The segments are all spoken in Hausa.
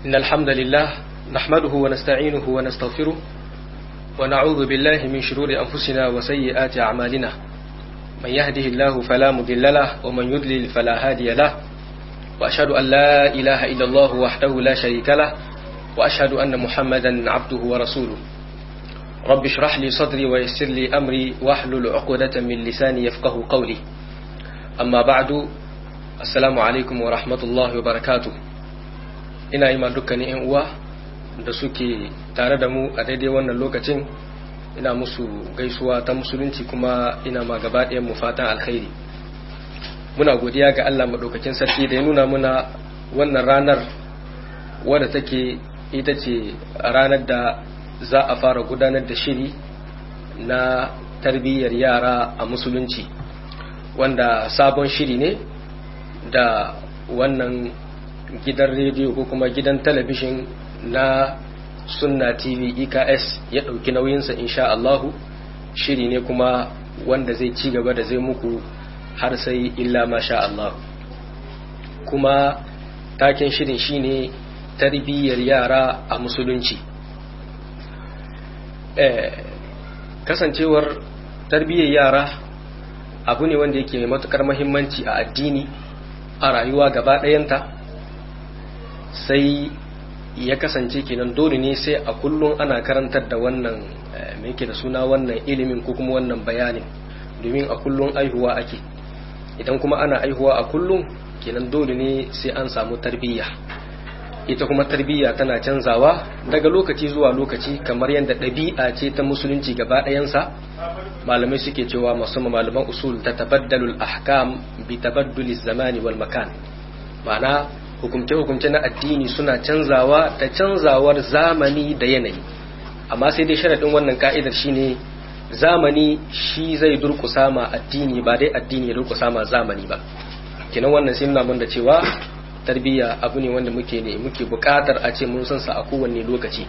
إن الحمد لله نحمده ونستعينه ونستغفره ونعوذ بالله من شرور أنفسنا وسيئات أعمالنا من يهده الله فلا مضل له ومن يضلل فلا هادي له وأشهد أن لا إله إلا الله وحده لا شريك له وأشهد أن محمدا عبده ورسوله رب اشرح لي صدري ويسر لي أمري واحلل عقدة من لساني يفقه قولي أما بعد السلام عليكم ورحمة الله وبركاته ina yi ma dukkanin 'yan uwa da suke tare da mu a daidai wannan lokacin ina musu gaisuwa ta musulunci kuma ina ma gaba mu fatan alkhairi muna godiya ga Allah maɗaukakin sarki da ya nuna muna wannan ranar wadda take ita ce ranar da za a fara gudanar da shiri na tarbiyyar yara a musulunci wanda sabon shiri ne da wannan gidan rediyo ko kuma gidan talabishin na sunna tv eks ya ɗauki nauyinsa insha Allahu shiri ne kuma wanda zai ci gaba da zai muku har sai illa masha Allah kuma taken shirin shine tarbiyyar yara a musulunci kasancewar tarbiyyar yara abu ne wanda yake mai matukar mahimmanci a addini a rayuwa gaba ɗayanta sai ya kasance kenan dole ne sai a kullum ana karantar da wannan mai ke da suna wannan ilimin ko kuma wannan bayanin domin a kullum aihuwa ake idan kuma ana aihuwa a kullum kenan dole ne sai an samu tarbiyya ita kuma tarbiyya tana canzawa daga lokaci zuwa lokaci kamar yadda ɗabi'a ce ta musulunci gaba ɗayansa malamai suke cewa masu malaman usul ta tabaddalul ahkam bi tabadduli zamani wal makan ma'ana hukumce-hukumce na addini suna canzawa da canzawar zamani da yanayi amma sai dai sharaɗin wannan ka'idar shine zamani shi zai durkusa ma addini ba dai addini ya durkusa ma zamani ba kinan wannan sai nuna mun da cewa tarbiyya abu ne wanda muke ne muke buƙatar a ce mun san sa a kowanne lokaci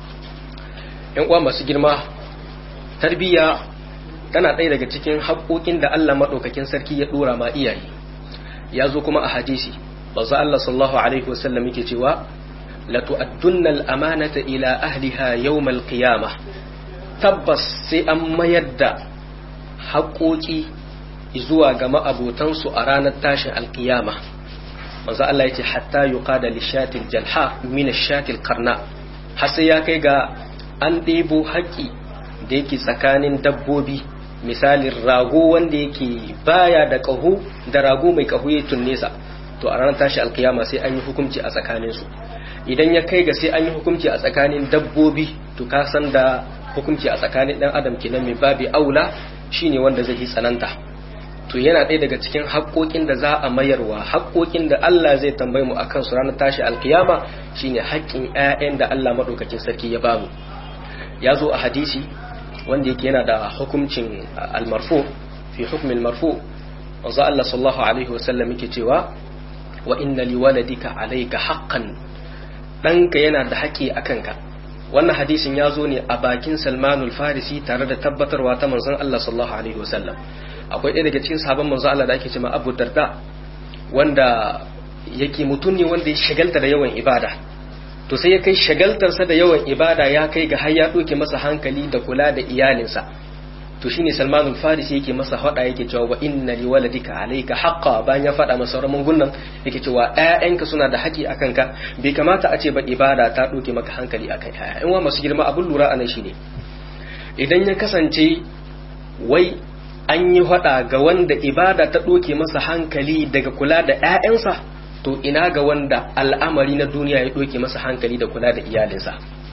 yan uwa masu girma tarbiyya tana ɗaya daga cikin haƙoƙin da Allah maɗaukakin sarki ya ɗora ma iyaye ya zo kuma a hadisi manzo Allah sallallahu alaihi wasallam yake cewa la tu'addunna al-amanata ila ahliha yawm al-qiyamah tabbas sai an mayar da haƙoƙi zuwa ga ma'abotansu a ranar tashin alƙiyama manzo Allah yace hatta yuqada lishatil jalha min ash-shatil qarna har sai ya kai ga an ɗebo haƙi da yake tsakanin dabbobi misalin rago wanda yake baya da ƙaho da rago mai ƙaho ya tunnesa to a ranar tashi alkiyama sai an yi hukunci a tsakaninsu idan ya kai ga sai an yi hukunci a tsakanin dabbobi to ka san da hukunci a tsakanin dan adam kenan mai babi aula shine wanda zai yi tsananta to yana ɗaya daga cikin haƙoƙin da za a mayarwa haƙoƙin da Allah zai tambaye mu akan su ranar tashi alkiyama shine haƙƙin ƴaƴan da Allah madaukakin sarki ya bamu ya zo a hadisi wanda yake yana da hukuncin almarfu fi hukmin marfu wanzu Allah sallallahu alaihi wasallam yake cewa wa inna liwaladika alayka haqqan danka yana da haƙi akan ka wannan hadisin ya zo ne a bakin Salmanul Farisi tare da tabbatarwa ta manzon Allah sallallahu alaihi wasallam akwai ɗaya daga cikin sahabban manzon Allah da ake cewa Abu Darda wanda yake mutum ne wanda ya shagalta da yawan ibada to sai ya kai shagaltarsa da yawan ibada ya kai ga har ya ɗauke masa hankali da kula da iyalinsa to shine Salman al-Farisi yake masa hada yake cewa wa inna li waladika alayka haqqa bayan ya fada masa sauran gunnan yake cewa ƴaƴanka suna da haƙi akan ka bai kamata a ce ba ibada ta doke maka hankali akan ƴaƴan wa masu girma abun lura anan shine idan ya kasance wai an yi hada ga wanda ibada ta doke masa hankali daga kula da ƴaƴansa to ina ga wanda al'amari na duniya ya doke masa hankali da kula da iyalinsa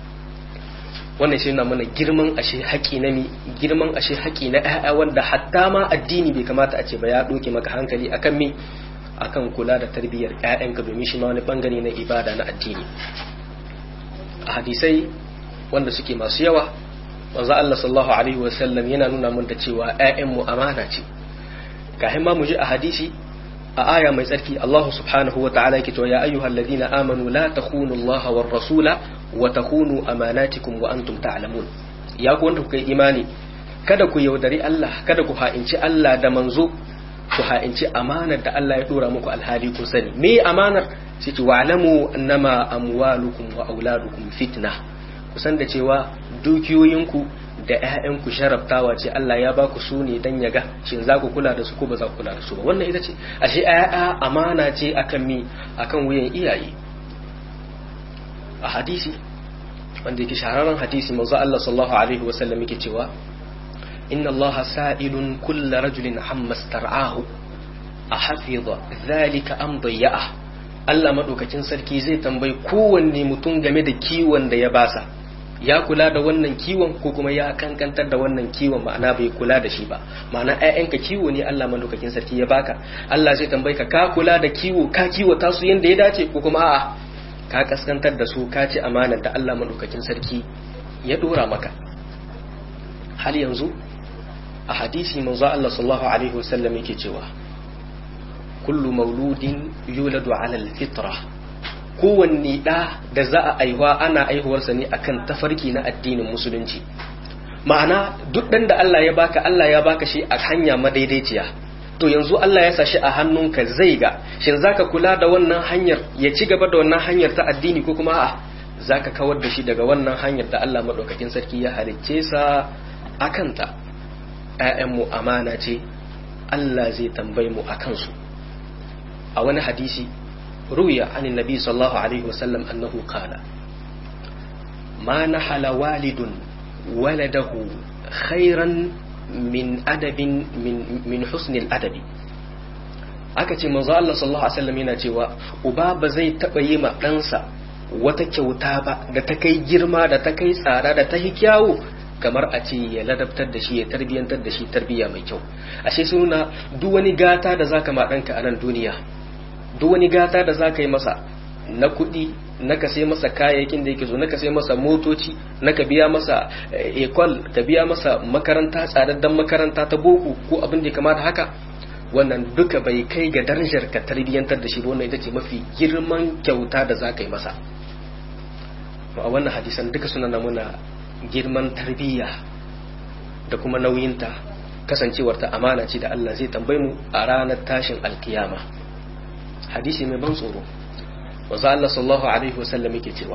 wannan shi na mana girman ashe haƙi na mi girman ashe haƙi na ƴaƴa wanda hatta ma addini bai kamata a ce ba ya ɗauke maka hankali akan mi akan kula da tarbiyyar ƴaƴanka domin shi ma wani bangare na ibada na addini a hadisai wanda suke masu yawa manzo Allah sallallahu alaihi wasallam yana nuna mun da cewa ƴaƴan mu amana ce kafin ma mu ji a hadisi a aya mai tsarki Allah subhanahu wa ta'ala yake cewa ya ayyuhal ladina amanu la takhunu Allah war rasula wa takhunu amanatikum wa antum ta'lamun ya ku wanda kuka yi imani kada ku yaudari Allah kada ku ha'inci Allah da manzo ku ha'inci amanar da Allah ya dora muku alhali ku sani me amanar sai ce wa'lamu annama amwalukum wa auladukum fitna kusan da cewa dukiyoyinku da ƴaƴanku sharaftawa ce Allah ya ba ku su ne dan yaga shin za ku kula da su ko ba za ku kula da su ba wannan ita ce ashe ƴaƴa amana ce akan mi akan wuyan iyaye a hadisi wanda yake shahararren hadisi manzo Allah sallallahu alaihi wa sallam yake cewa inna Allah sa'ilun kull rajulin amma star'ahu ahafiza dhalika am dayya'ah Allah madaukakin sarki zai tambayi kowanne mutum game da kiwon da ya basa ya kula da wannan kiwon ko kuma ya kankantar da wannan kiwon ma'ana bai kula da shi ba ma'ana ƴaƴanka kiwo ne Allah madaukakin sarki ya baka Allah zai tambayi ka ka kula da kiwo ka kiwata su yanda ya dace ko kuma a'a ka kaskantar da su ka ci amanar da Allah madaukakin sarki ya dora maka hal yanzu a hadisi manzo Allah sallallahu alaihi wasallam yake cewa kullu mauludin yuladu ala alfitra kowanne ɗa da za a aihuwa ana aihuwarsa ne akan tafarki na addinin musulunci ma'ana duk ɗan da Allah ya baka Allah ya baka shi a hanya madaidaiciya to yanzu Allah ya sa shi a hannunka zai ga shin zaka kula da wannan hanyar ya ci gaba da wannan hanyar ta addini ko kuma a'a zaka kawar da shi daga wannan hanyar da Allah madaukakin sarki ya halicce sa akanta ƴaƴanmu amana ce Allah zai tambaye mu akan su a wani hadisi ruya an nabi sallallahu alaihi wasallam annahu qala ma nahala walidun waladahu khairan min adabin min min husnil adabi aka ce manzo Allah sallallahu alaihi wasallam yana cewa uba ba zai taba yi ma ɗansa wata kyauta ba da ta kai girma da ta kai tsada da ta yi kyawu kamar a ce ya ladabtar da shi ya tarbiyantar da shi tarbiya mai kyau ashe suna duk wani gata da zaka ma ɗanka a nan duniya duk wani gata da zaka yi masa na kuɗi na ka sai masa kayayyakin da yake so na ka sai masa motoci na ka biya masa ekol ka biya masa makaranta tsadaddan makaranta ta boko ko abin da ya kamata haka wannan duka bai kai ga darajar ka tarbiyyantar da shi ba wannan ita ce mafi girman kyauta da za ka yi masa a wannan hadisan duka suna namuna girman tarbiyya da kuma nauyinta kasancewarta amana ce da Allah zai tambaye mu a ranar tashin alkiyama hadisi mai ban tsoro wanzu Allah sallallahu alaihi wasallam yake cewa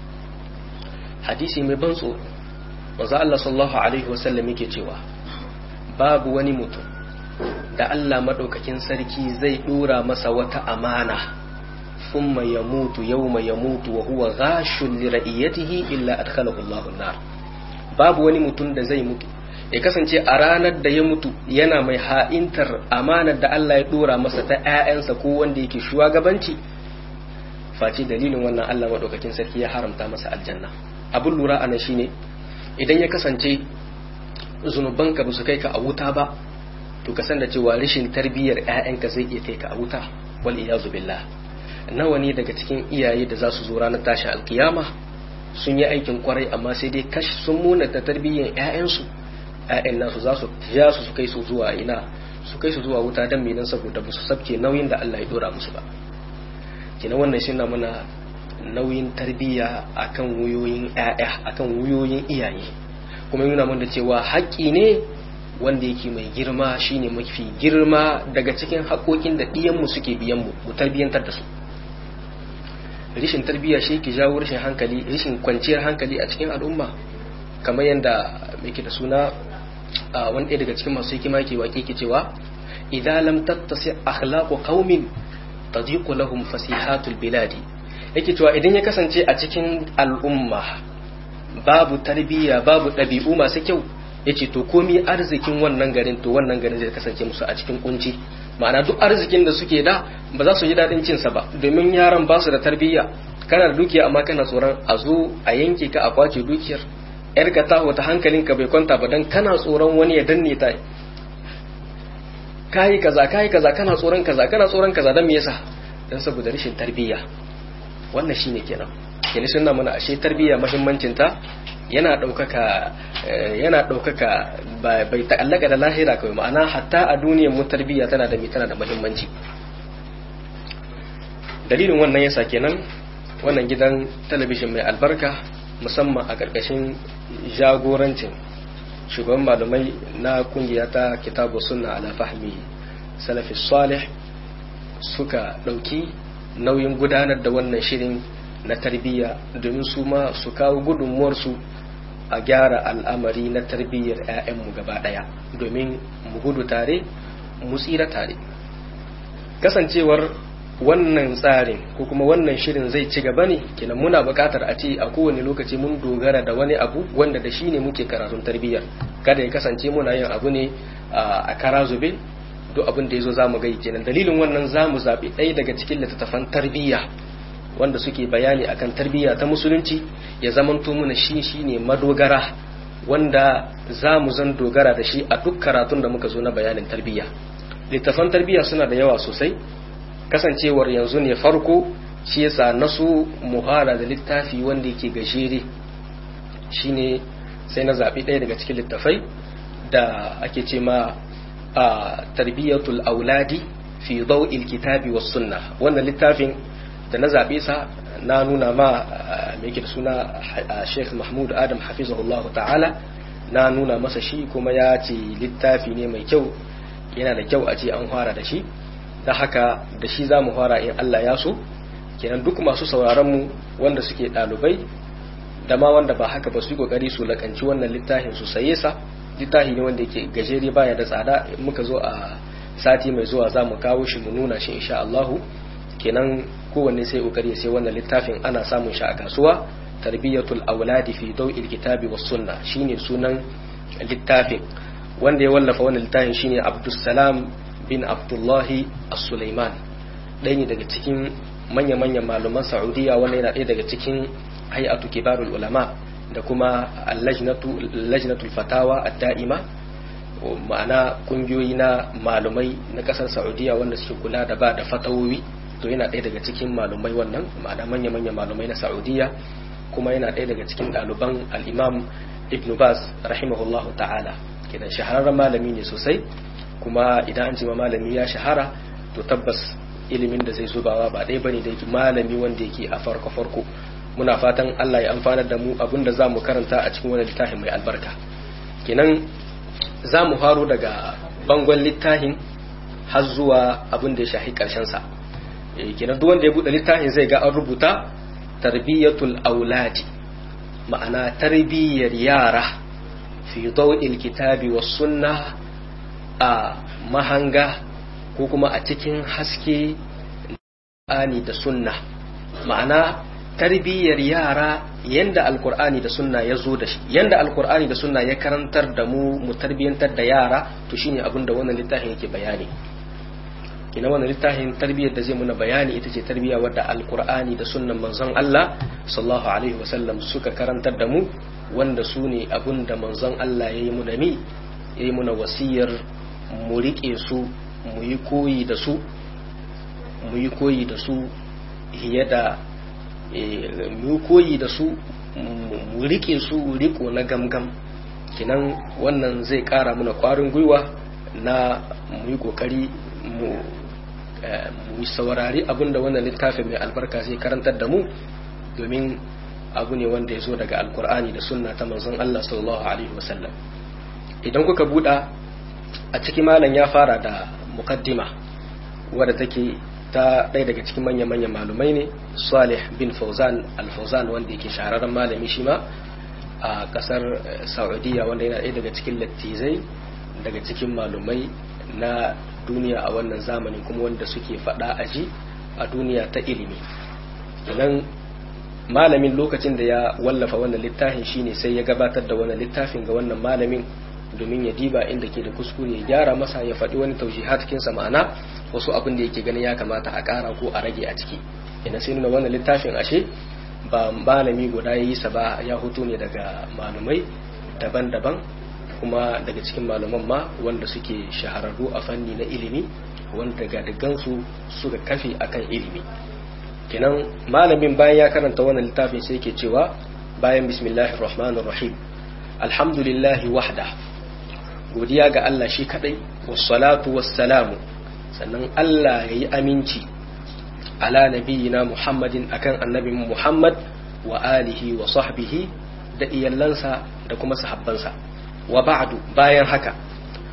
hadisi mai ban tsoro wanzu Allah sallallahu alaihi wasallam yake cewa babu wani mutum da Allah maɗaukakin sarki zai ɗora masa wata amana thumma yamutu yawma yamutu wa huwa ghashun li ra'iyatihi illa adkhalahu Allahu nar babu wani mutum da zai mutu ya kasance a ranar da ya mutu yana mai ha'intar amanar da Allah ya ɗora masa ta ƴaƴansa ko wanda yake shugabanci face dalilin wannan Allah maɗaukakin sarki ya haramta masa aljanna abun lura anan shine idan ya kasance zunubanka ba su kai ka a wuta ba to ka san da cewa rashin tarbiyyar ƴaƴanka zai iya kai ka a wuta wal iyazu billah nawa ne daga cikin iyaye da za su zo ranar tashi alkiyama sun yi aikin kwarai amma sai dai kash sun muna ta tarbiyyar ƴaƴansu ƴaƴan nasu za su ja su su kai su zuwa ina su kai su zuwa wuta dan menan saboda ba su sabke nauyin da Allah ya dora musu ba kina wannan shi na mana nauyin tarbiyya akan wuyoyin ƴaƴa akan wuyoyin iyaye kuma yana mana cewa haƙƙi ne wanda yake mai girma shine mafi girma daga cikin haƙoƙin da ɗiyanmu suke biyanmu mu tarbiyyantar da su rishin tarbiyya shi ke jawo rashin hankali rishin kwanciyar hankali a cikin al'umma kamar yadda yake da suna wani ɗaya daga cikin masu hikima ke waƙe ke cewa idan lam tattasi akhlaqu qaumin tadiqu lahum fasihatul biladi yake cewa idan ya kasance a cikin al'umma babu tarbiyya babu ɗabi'u masu kyau yace to komi arzikin wannan garin to wannan garin zai kasance musu a cikin kunci ma'ana duk arzikin da suke da ba za su ji daɗin cinsa ba domin yaran ba su da tarbiyya kana da dukiya amma kana tsoron a zo a yanke ka a kwace dukiyar yar ka ta wata hankalinka bai kwanta ba dan kana tsoron wani ya danne ta kayi kaza kayi kaza kana tsoron kaza kana tsoron kaza dan me yasa dan saboda rashin tarbiyya wannan shine kenan kenan sunna mana ashe tarbiyya muhimmancin ta yana ɗaukaka yana ɗaukaka bai ta'allaka da lahira kawai ma'ana hatta a duniyar mu tarbiyya tana da tana da muhimmanci dalilin wannan yasa kenan wannan gidan talabijin mai albarka musamman a ƙarƙashin jagorancin shugaban malamai na kungiya ta kitabu sunna ala fahmi salafis salih suka ɗauki nauyin gudanar da wannan shirin na tarbiyya domin su ma su kawo gudunmuwarsu a gyara al'amari na tarbiyyar 'ya'yanmu gaba ɗaya domin mu gudu tare mu tsira tare kasancewar wannan tsarin ko kuma wannan shirin zai ci gaba ne kenan muna buƙatar a ce a kowane lokaci mun dogara da wani abu wanda da shi ne muke karatun tarbiyyar kada ya kasance muna yin abu ne a kara zube duk abin da ya zo za mu gai kenan dalilin wannan za mu zaɓi ɗaya daga cikin littattafan tarbiyya wanda suke bayani akan tarbiyya ta musulunci ya zamanto muna shi shine madogara wanda za mu zan dogara da shi a duk karatun da muka zo na bayanin tarbiyya littattafan tarbiyya suna da yawa sosai kasancewar yanzu ne farko shi yasa na so muhara da littafi wanda yake gajere shine sai na zaɓi ɗaya daga cikin littafai da ake ce ma a tarbiyyatul auladi fi daw'il kitabi was sunna wannan littafin da na zaɓe sa na nuna ma mai da suna Sheikh Mahmud Adam hafizahullahu ta'ala na nuna masa shi kuma ya ce littafi ne mai kyau yana da kyau a ce an fara da shi da haka da shi za mu fara in Allah ya so kenan duk masu sauraron mu wanda suke ɗalibai da ma wanda ba haka ba su yi kokari su lakanci wannan littafin su saye sa littafi ne wanda yake gajere baya da tsada muka zo a sati mai zuwa za mu kawo shi mu nuna shi insha Allahu kenan kowanne sai kokari sai wannan littafin ana samun shi a kasuwa tarbiyatul auladi fi daw'il kitabi was sunna shine sunan littafin wanda ya wallafa wannan littafin shine Abdussalam bin Abdullahi As-Sulaiman ɗaya ne daga cikin manya-manyan malaman Saudiya wanda yana ɗaya daga cikin hay'atu kibarul ulama da kuma lajnatul fatawa ad-da'ima ma'ana kungiyoyi na malumai na kasar Saudiya wanda suke kula da ba da fatawowi to yana ɗaya daga cikin malumai wannan ma'ana manya-manyan malumai na Saudiya kuma yana ɗaya daga cikin ɗaliban al-Imam Ibn Baz rahimahullahu ta'ala kenan shahararren malami ne sosai kuma idan an ce ma malami ya shahara to tabbas ilimin da zai zubawa ba ɗaya bane da yake malami wanda yake a farko farko muna fatan Allah ya amfanar da mu abinda za mu karanta a cikin wani littafin mai albarka kenan za mu faro daga bangon littafin har zuwa abin da ya shahi sa kenan duk wanda ya buɗe littafin zai ga an rubuta tarbiyatul auladi ma'ana tarbiyyar yara fi dawil kitabi was sunna a mahanga ko kuma a cikin haske ani da sunna ma'ana tarbiyyar yara yanda alkur'ani da sunna ya zo da shi yanda alkur'ani da sunna ya karantar da mu mu tarbiyyantar da yara to shine abin da wannan littafin yake bayani kina wannan littafin tarbiyyar da zai muna bayani ita ce tarbiyya wadda alkur'ani da sunnan manzon Allah sallallahu alaihi wasallam suka karantar da mu wanda su ne abin da manzon Allah ya yi muna mi ya yi muna wasiyar mu riƙe su mu yi koyi da su mu yi koyi da su fiye da mu koyi da su mu rike su riko na gamgam kinan wannan zai kara muna kwarin gwiwa na mu yi kokari mu mu saurari abinda wannan littafin mai albarka zai karantar da mu domin abu ne wanda ya zo daga alkur'ani da sunna ta manzon Allah sallallahu alaihi wasallam idan kuka buɗa a cikin malam ya fara da muqaddima wadda take ta ɗaya daga cikin manya-manyan malumai ne salih bin fauzan al-fauzan wanda yake shahararren malami shi ma a ƙasar saudiya wanda yana ɗaya daga cikin lattizai daga cikin malumai na duniya a wannan zamanin kuma wanda suke faɗa aji a duniya ta ilimi idan malamin lokacin da ya wallafa wannan littafin shine sai ya gabatar da wannan littafin ga wannan malamin domin ya diba inda ke da kuskure ya gyara masa ya faɗi wani taujihat cikin sa ma'ana wasu abin da yake ganin ya kamata a ƙara ko a rage a ciki ina sai nuna wannan littafin ashe ba malami guda ya yi sa ba ya hoto ne daga malumai daban-daban kuma daga cikin malaman ma wanda suke shahararru a fanni na ilimi wanda daga digansu suka kafe akan ilimi kenan malamin bayan ya karanta wannan littafin sai ke cewa bayan bismillahir rahmanir rahim alhamdulillahi wahda godiya ga Allah shi kadai wassalatu wassalamu sannan Allah ya yi aminci ala nabiyina Muhammadin akan annabin Muhammad wa alihi wa sahbihi da iyallansa da kuma sahabbansa wa ba'du bayan haka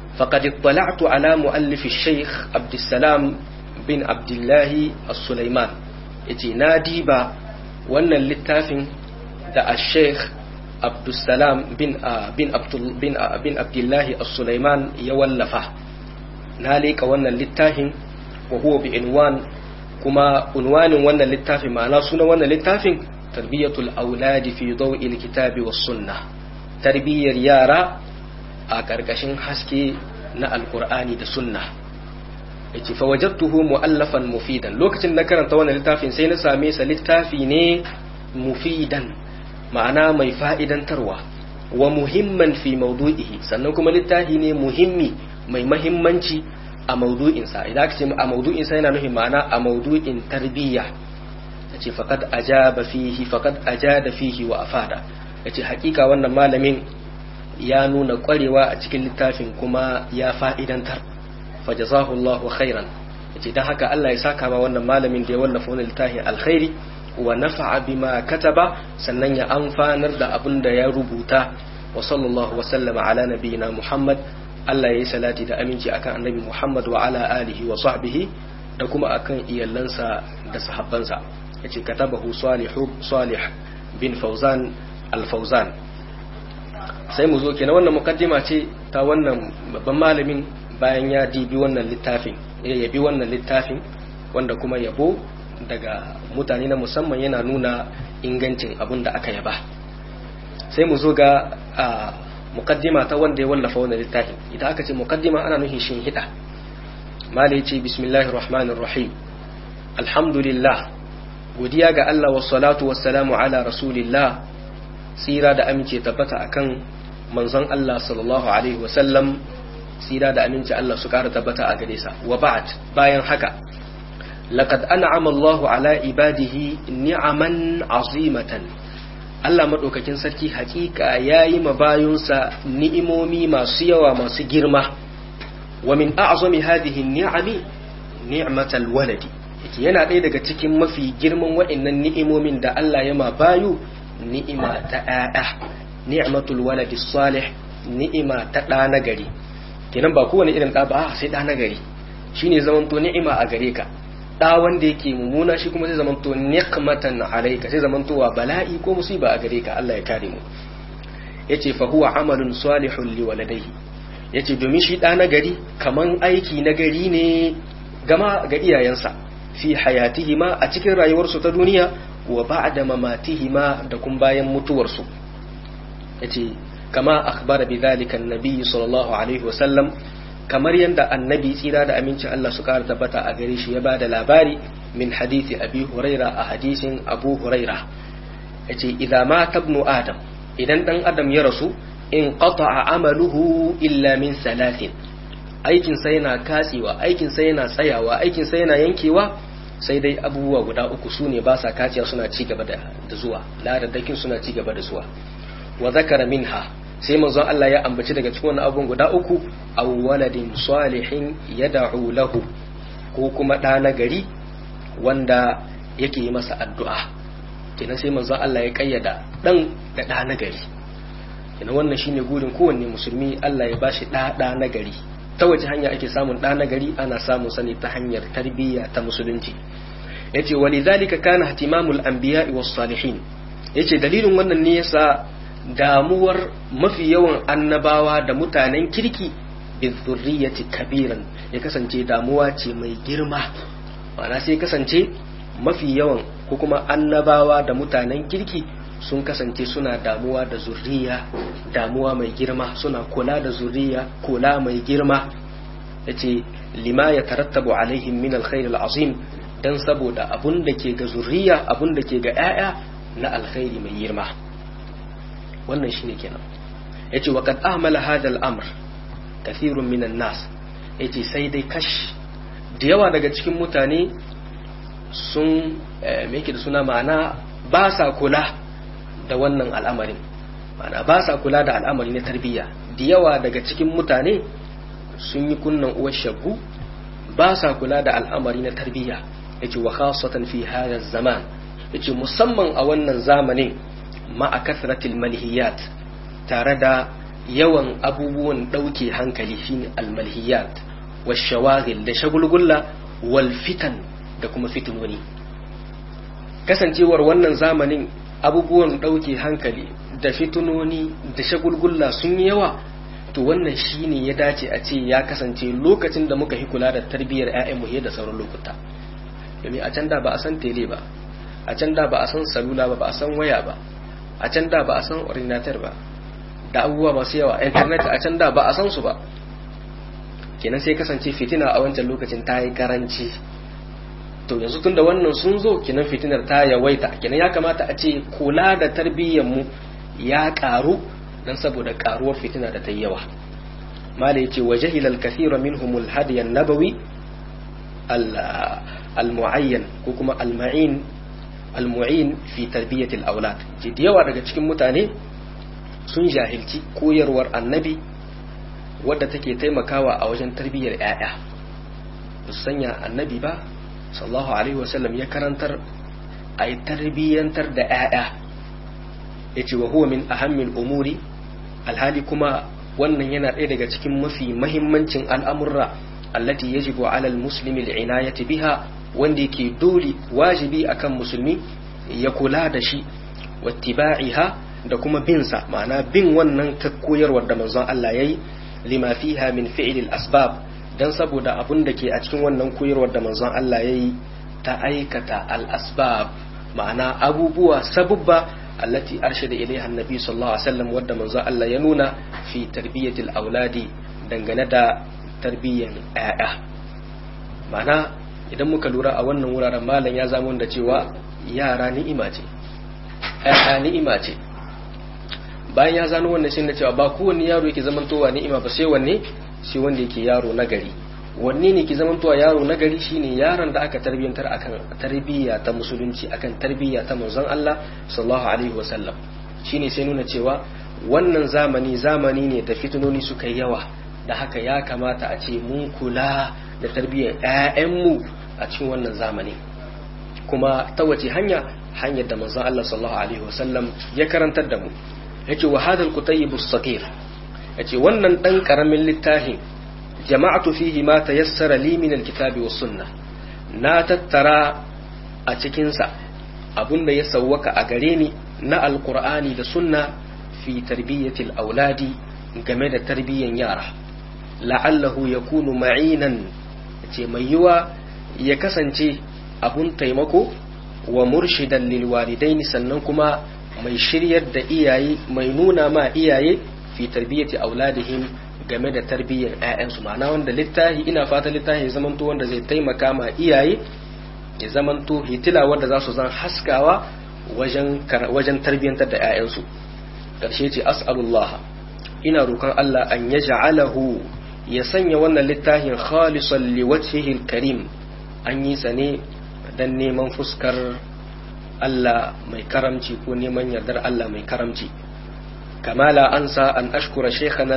faqad ittala'tu ala muallif ash-shaykh Abdussalam bin Abdullahi As-Sulaiman yace na diba wannan littafin da ash-shaykh Abdussalam bin bin Abdul bin bin Abdullahi As-Sulaiman ya wallafa na leka wannan littafin wa huwa bi inwan kuma unwanin wannan littafin ma'ana sunan wannan littafin tarbiyatul auladi fi daw'il kitabi was sunnah tarbiyyar yara a ƙarƙashin haske na alkur'ani da sunna yace fa wajadtuhu mu'allafan mufidan lokacin na karanta wannan littafin sai na same sa littafi ne mufidan ma'ana mai fa'idantarwa wa muhimman fi mawdu'ihi sannan kuma littafi ne muhimmi mai mahimmanci a mawdu'insa idan aka ce a mawdu'insa yana nufin ma'ana a mawdu'in tarbiyya yace faqad ajaba fihi faqad ajada fihi wa afada yace hakika wannan malamin ya nuna kwarewa a cikin littafin kuma ya fa'idantar fajazahu Allahu khairan yace dan haka Allah ya saka ma wannan malamin da ya wallafa wannan littafin alkhairi wa nafa'a bima kataba sannan ya amfanar da abin da ya rubuta wa sallallahu wa sallama ala nabiyyina Muhammad Allah ya yi salati da aminci akan annabi Muhammad wa ala alihi wa sahbihi da kuma akan iyalansa da sahabbansa yace katabahu salihu salih bin Fauzan al-Fauzan sai mu zo kenan wannan mukaddima ce ta wannan babban malamin bayan ya dibi wannan littafin ya yabi wannan littafin wanda kuma yabo daga mutane na musamman yana nuna ingancin abin da aka yaba sai mu zo ga mukaddima ta wanda ya wallafa wannan littafin idan aka ce mukaddima ana nufin shin hida mala ya ce bismillahir rahmanir rahim alhamdulillah godiya ga Allah wa salatu wassalamu ala rasulillah tsira da amince tabbata akan manzon Allah sallallahu alaihi wasallam tsira da amince Allah su kara tabbata a gare sa wa ba'd bayan haka laqad an'ama Allahu ala ibadihi ni'aman azimatan Allah madaukakin sarki hakika yayi ma bayunsa ni'imomi masu yawa masu girma wa min a'zami hadhihi ni'ami ni'matal waladi yake yana ɗaya daga cikin mafi girman waɗannan ni'imomin da Allah ya ma bayu ni'ima ta ‘ya'ya, ni'matul waladi salih, ni'ima ta ɗa na gari. Kenan ba kowane irin ɗa ba sai ɗa na gari, shi ne zamanto ni'ima a gare ka. Ɗa wanda yake mummuna shi kuma zai zamanto ni'matan alaika sai zamanto wa bala'i ko musiba a gare ka Allah ya kare mu. Ya ce fa huwa amalun salihun li waladaihi. Ya ce domin shi ɗa na gari kaman aiki na gari ne gama ga iyayensa fi hayatihima a cikin rayuwarsu ta duniya wa ba'da mamatihima da kun bayan mutuwarsu yace kama akhbara bidhalika annabi sallallahu alaihi wasallam kamar yanda annabi tsira da aminci Allah su kara tabbata a gare shi ya bada labari min hadisi abi huraira a hadisin abu huraira yace idza mata ibnu adam idan dan adam ya rasu in qata'a amaluhu illa min salatin aikin sa yana katsewa aikin sa yana tsayawa aikin sa yana yankewa sai dai abubuwa guda uku su ne ba sa kaciya suna ci gaba da zuwa ladadakin suna ci gaba da zuwa wa zakara minha sai manzon Allah ya ambaci daga cikin wannan abubuwan guda uku aw waladin salihin yad'u lahu ko kuma ɗa na gari wanda yake yi masa addu'a kenan sai manzon Allah ya kayyada dan da ɗa na gari kenan wannan shine gurin kowanne musulmi Allah ya bashi ɗa ɗa na gari ta wace hanya ake samun ɗa na gari ana samun sani ta hanyar tarbiyya ta musulunci yace walidhalika kana ihtimamul anbiya'i was salihin yace dalilin wannan ne yasa damuwar mafi yawan annabawa da mutanen kirki bizurriyati kabiran ya kasance damuwa ce mai girma ma'ana sai kasance mafi yawan ko kuma annabawa da mutanen kirki sun kasance suna damuwa da zurriya damuwa mai girma suna kula da zurriya kula mai girma yace lima ya tarattabu alaihim min alkhair alazim dan saboda abun da ke ga zurriya abun da ke ga 'ya'ya na alkhairi mai girma wannan shine kenan yace wa qad ahmala hadha al-amr kathirun minan nas yace sai dai kash da yawa daga cikin mutane sun me yake da suna ma'ana ba sa kula da wannan al'amarin ma'ana ba sa kula da al'amari na tarbiyya da yawa daga cikin mutane sun yi kunnan uwar shagu ba sa kula da al'amari na tarbiyya yace wa khasatan fi hadha zaman yace musamman a wannan zamanin ma'a kasratil manhiyat tare da yawan abubuwan ɗauke hankali shine almalhiyat washawagil da shagulgulla wal fitan da kuma fitinoni kasancewar wannan zamanin abubuwan ɗauke hankali da fitinoni da shagulgulla sun yi yawa to wannan shine ya dace a ce ya kasance lokacin da muka yi kula da tarbiyyar 'ya'yanmu ya da sauran lokuta domin a can da ba a san tele ba a can da ba a san salula ba ba a san waya ba a can da ba a san ordinator ba da abubuwa masu yawa internet a can da ba a san su ba kenan sai kasance fitina a wancan lokacin ta yi karanci to yanzu tun da wannan sun zo kenan fitinar ta yawaita kenan ya kamata a ce kula da tarbiyyar mu ya karu dan saboda karuwar fitina da ta yi yawa mala yace wa jahila al-kathira minhum al-hadiy an-nabawi al-mu'ayyan ko kuma al-ma'in al-mu'in fi tarbiyyat al-awlad ji da yawa daga cikin mutane sun jahilci koyarwar annabi wadda take taimakawa a wajen tarbiyyar 'ya'ya ba su sanya annabi ba sallallahu alaihi wasallam ya karantar a yi tarbiyyantar da 'ya'ya ya ce wa huwa min ahammin umuri alhali kuma wannan yana ɗaya daga cikin mafi mahimmancin al'amurra allati yajibu alal muslimi al'inayati biha wanda yake dole wajibi akan musulmi ya kula da shi wattiba'iha da kuma binsa ma'ana bin wannan ta koyarwar da manzon Allah yayi lima fiha min fi'lil asbab dan saboda abun da ke a cikin wannan koyarwar da manzon Allah yayi ta aikata al asbab ma'ana abubuwa sabubba allati arshada ilaiha annabi sallallahu alaihi wasallam wadda manzon Allah ya nuna fi tarbiyatil auladi dangane da tarbiyyan ƴaƴa ma'ana idan muka lura a wannan wuraren malam ya zama da cewa yara ni'ima ce ƴaƴa ni'ima ce bayan ya zano wannan shi da cewa ba kowanne yaro yake zamantowa ni'ima ba sai wanne shi wanda yake yaro na gari wanne ne ke zamantowa yaro na gari shine yaron da aka tarbiyantar akan tarbiyya ta musulunci akan tarbiyya ta manzon Allah sallallahu alaihi wasallam shine sai nuna cewa wannan zamani zamani ne da fitinoni suka yi yawa da haka ya kamata a ce mun kula da tarbiyyar ƴaƴanmu a cikin wannan zamani kuma ta wace hanya hanyar da manzon Allah sallallahu alaihi wasallam ya karantar da mu yace wa hadal kutayyib as-saghir yace wannan dan karamin littafin jama'atu fihi ma tayassara li min al-kitabi was sunnah na tattara a cikin sa abunda ya sawwaka a gare ni na alqur'ani da sunna fi tarbiyati al-auladi game da tarbiyyan yara la'allahu yakunu ma'inan yace mai yiwa ya kasance abun taimako wa murshidan lil walidaini sannan kuma mai shiryar da iyaye mai nuna ma iyaye fi tarbiyyati auladihim game da tarbiyyar ƴaƴansu ma'ana wanda littahi ina fata littahi ya zamanto wanda zai taimaka ma iyaye ya zamanto hitila wanda za su zan haskawa wajen wajen tarbiyyantar da ƴaƴansu karshe ce as'alullah ina roƙon Allah an yaj'alahu ya sanya wannan littafin khalisan liwajhihi karim an yi sane dan neman fuskar Allah mai karamci ko neman yardar Allah mai karamci kamala ansa an ashkura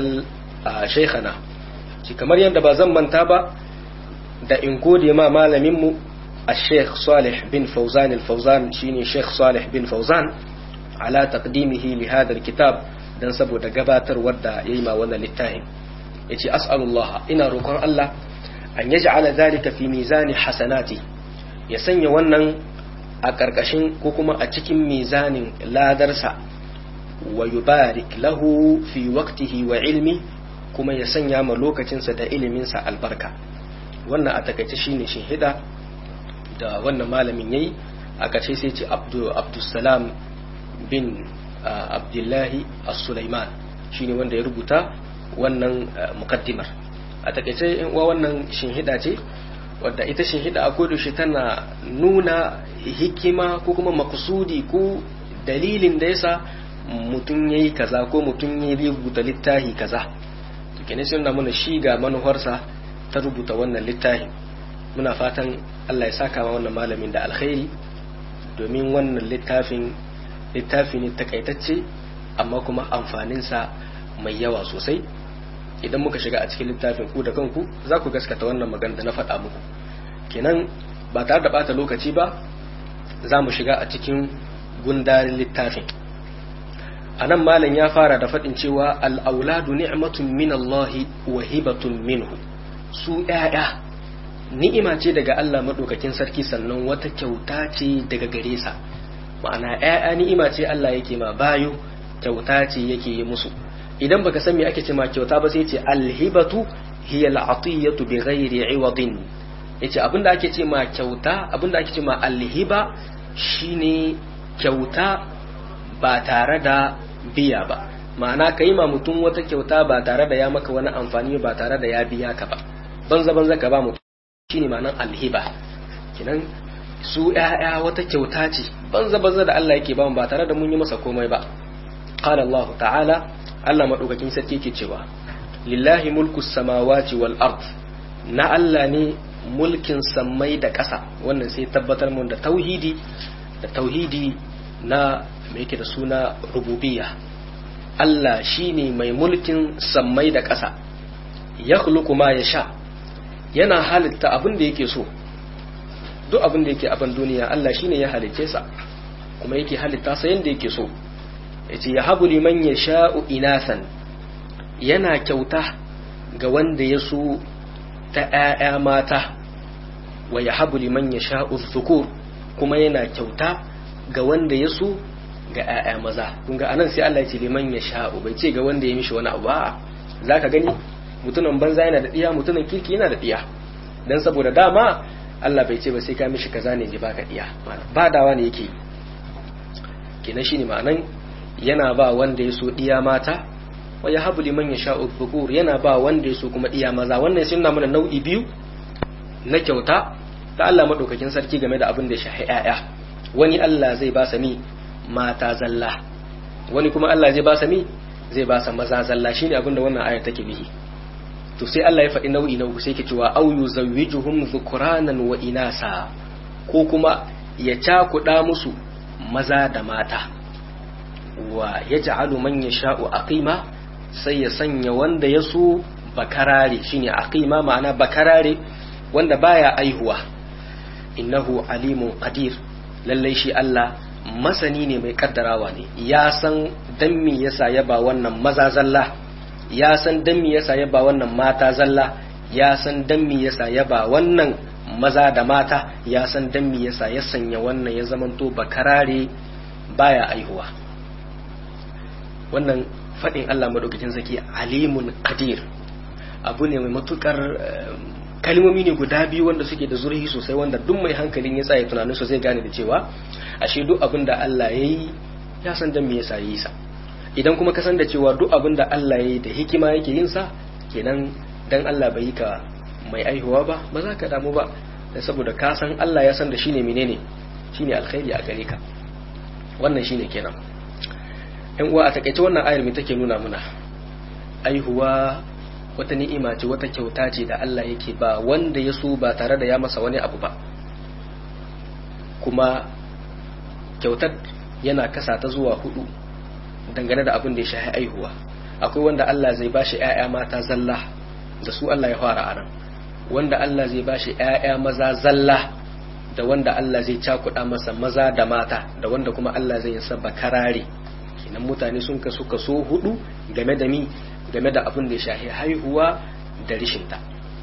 shaykhana shi kamar yadda ba zan manta ba da in gode ma malaminmu a sheikh salih bin fauzan al-fauzan shine sheikh salih bin fauzan ala taqdimihi li hadha kitab dan saboda gabatarwar da yayi ma wannan littafin yace as'alullah ina roƙon Allah an yaj'ala dhalika fi mizani hasanati ya sanya wannan a ƙarƙashin ko kuma a cikin mizanin ladarsa wa yubarik lahu fi waqtihi wa ilmi kuma ya sanya ma lokacinsa da iliminsa albarka wannan a takaice shine shahida da wannan malamin yayi a ƙarshe sai ce abdussalam bin abdullahi as-sulaiman shine wanda ya rubuta wannan mukaddimar a takaice in uwa wannan shinhida ce wadda ita shinhida a kodashi tana nuna hikima ko kuma makusudi ko dalilin da yasa mutum ya yi kaza ko mutum ya rubuta littafi kaza to kenan sai mana shi ga manufarsa ta rubuta wannan littafi muna fatan Allah ya saka wa wannan malamin da alkhairi domin wannan littafin littafi ne takaitacce amma kuma amfaninsa mai yawa sosai idan muka shiga a cikin littafin ku da kanku za ku gaskata wannan magana da na faɗa muku kenan ba tare da bata lokaci ba za mu shiga a cikin gundarin littafin anan malam ya fara da faɗin cewa al'auladu ni'matun min Allah wa hibatun minhu su ‘ya'ya ni'ima ce daga Allah maɗaukakin sarki sannan wata kyauta ce daga gare sa ma'ana ‘ya'ya ni'ima ce Allah yake ma bayo kyauta ce yake yi musu idan baka san me ake ce ma kyauta ba sai ce alhibatu hiya al'atiyatu bi ghairi iwadin yace abinda ake ce ma kyauta abinda ake ce ma alhiba shine kyauta ba tare da biya ba ma'ana ka yi ma mutum wata kyauta ba tare da ya maka wani amfani ba tare da ya biya ka ba banza banza ka ba mutum shine ma'anar alhiba kinan su ƴaƴa wata kyauta ce banza banza da Allah yake ba mu ba tare da mun yi masa komai ba qala Allah ta'ala Allah madaukakin sarki yake cewa lillahi mulku samawati wal ard na Allah ne mulkin sammai da ƙasa wannan sai tabbatar mun da tauhidi da tauhidi na mai yake da suna rububiyya Allah shine mai mulkin sammai da ƙasa ya ma ya sha yana halitta abin da yake so duk abin da yake abin duniya Allah shine ya halicce sa kuma yake halitta sa yanda yake so yace ya habu liman ya sha'u inasan yana kyauta ga wanda ya so ta ‘ya'ya mata wa ya habu liman ya sha'u zukur kuma yana kyauta ga wanda ya so ga ‘ya'ya maza kun ga anan sai Allah ya ce liman ya sha'u bai ce ga wanda ya mishi wani abu ba za ka gani mutumin banza yana da ɗiya mutumin kirki yana da ɗiya don saboda dama Allah bai ce ba sai ka mishi kaza ne ji baka ɗiya ba dawa ne yake kenan shine ma'anan yana ba wanda ya so ɗiya mata wa ya habu liman ya sha'u dhukur yana ba wanda ya so kuma ɗiya maza wannan sun mana nau'i biyu na kyauta ta Allah madaukakin sarki game da abin da ya shahi ‘ya'ya wani Allah zai ba sa mi mata zalla wani kuma Allah zai ba sa mi zai ba sa maza zalla shine abin da wannan ayar take bihi to sai Allah ya faɗi nau'i na uku sai ke cewa au yuzawwijuhum dhukuranan wa inasa ko kuma ya cakuɗa musu maza da mata wa yaj'alu man yasha'u aqima sai ya sanya wanda ya so bakarare shine aqima ma'ana bakarare wanda baya aihuwa innahu alimun qadir lallai shi Allah masani ne mai kaddarawa ne ya san dan me yasa ya ba wannan maza zalla ya san dan me yasa ya ba wannan mata zalla ya san dan me yasa ya ba wannan maza da mata ya san dan me yasa ya sanya wannan ya zamanto bakarare baya aihuwa wannan fadin Allah madaukakin zaki alimun qadir abu ne mai matukar kalmomi ne guda biyu wanda suke da zurhi sosai wanda duk mai hankalin ya tsaye tunanin su zai gane da cewa ashe duk abin da Allah ya yi ya san dan me yasa yi sa idan kuma ka san da cewa duk abin da Allah ya yi da hikima yake yin sa kenan dan Allah bai yi ka mai aihuwa ba ba za ka damu ba saboda ka san Allah ya san da shine menene shine alkhairi a gare ka wannan shine kenan yan uwa a takaice wannan ayar me take nuna muna aihuwa wata ni'ima ce wata kyauta ce da Allah yake ba wanda ya so ba tare da ya masa wani abu ba kuma kyautar yana kasa ta zuwa hudu dangane da abin da ya shahi aihuwa akwai wanda Allah zai bashi ƴaƴa mata zalla da su Allah ya fara anan wanda Allah zai bashi ƴaƴa maza zalla da wanda Allah zai cakuɗa masa maza da mata da wanda kuma Allah zai yasa bakarare kenan mutane sun kasu kaso hudu game da mi game da abin da ya shahi haihuwa da rishinta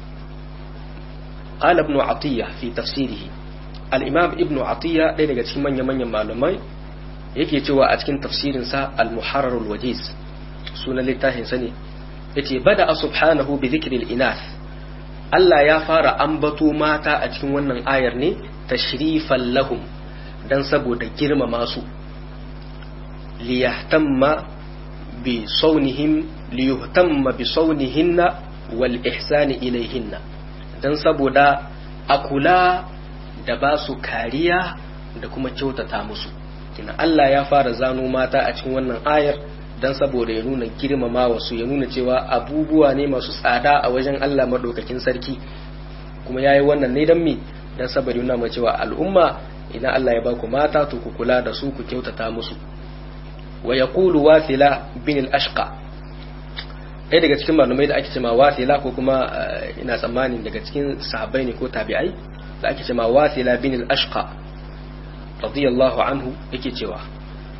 قال ابن عطية في تفسيره الإمام ابن عطية ɗaya daga cikin manya-manyan malamai yake cewa a cikin tafsirinsa al-muharrar wajiz sunan littafin sa ne yace bada subhanahu bi dhikril inath Allah ya fara ambato mata a cikin wannan ayar ne tashrifan lahum dan saboda girmama su liyahtamma bi saunihim liyuhtamma bi saunihinna wal ihsani ilayhinna dan saboda a kula da ba su kariya da kuma kyautata musu kina Allah ya fara zano mata a cikin wannan ayar dan saboda ya nuna girmama wasu ya nuna cewa abubuwa ne masu tsada a wajen Allah madaukakin sarki kuma yayi wannan ne dan me dan saboda yana mai cewa al'umma idan Allah ya baku mata to ku kula da su ku kyautata musu wa yaqulu wathila bin al-ashqa ɗaya daga cikin malamai da ake cewa wathila ko kuma ina tsammanin daga cikin sahabbai ne ko tabi'ai da ake cewa wathila bin al-ashqa radiyallahu anhu yake cewa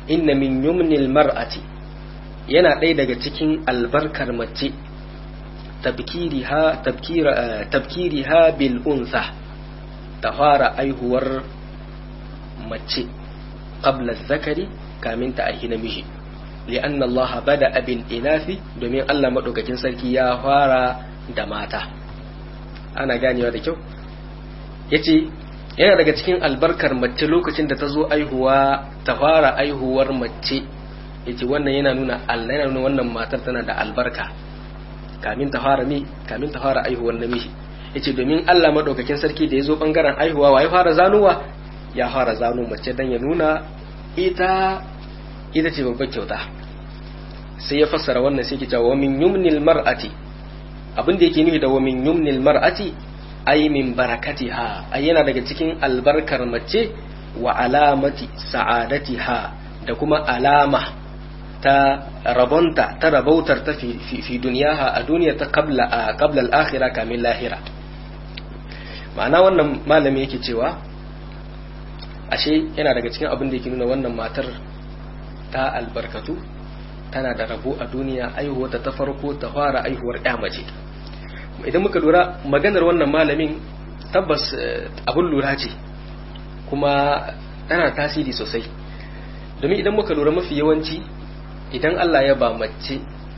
inna min yumnil mar'ati yana ɗaya daga cikin albarkar mace tabkiriha tabkira tabkiriha bil unsa ta fara aihuwar mace qabla zakari kamin ta aihi namiji li'anna Allah bada bil inafi domin Allah madaukakin sarki ya fara da mata ana ganewa da kyau yace yana daga cikin albarkar mace lokacin da ta zo aihuwa ta fara aihuwar mace yace wannan yana nuna Allah yana nuna wannan matar tana da albarka kamin ta fara mi kamin ta fara aihuwar namiji yace domin Allah madaukakin sarki da ya zo bangaren aihuwa wa ya fara zanuwa ya fara zano mace dan ya nuna ita ita ce babbar kyauta sai ya fassara wannan sai ke cewa wa min yumnil mar'ati abin da yake nufi da wa min yumnil mar'ati ay min barakatiha ay yana daga cikin albarkar mace wa alamati sa'adatiha da kuma alama ta rabonta ta rabautar ta fi, fi, duniyaha a duniya ta qabla a qabla al-akhirah kamin lahira ma'ana wannan malami yake cewa ashe yana daga cikin abin da yake nuna wannan matar ta albarkatu tana da rabo a duniya aihuwata ta farko ta fara aihuwar ya mace idan muka lura maganar wannan malamin tabbas abin lura ce kuma tana tasiri sosai domin idan muka lura mafi yawanci idan Allah ya ba mace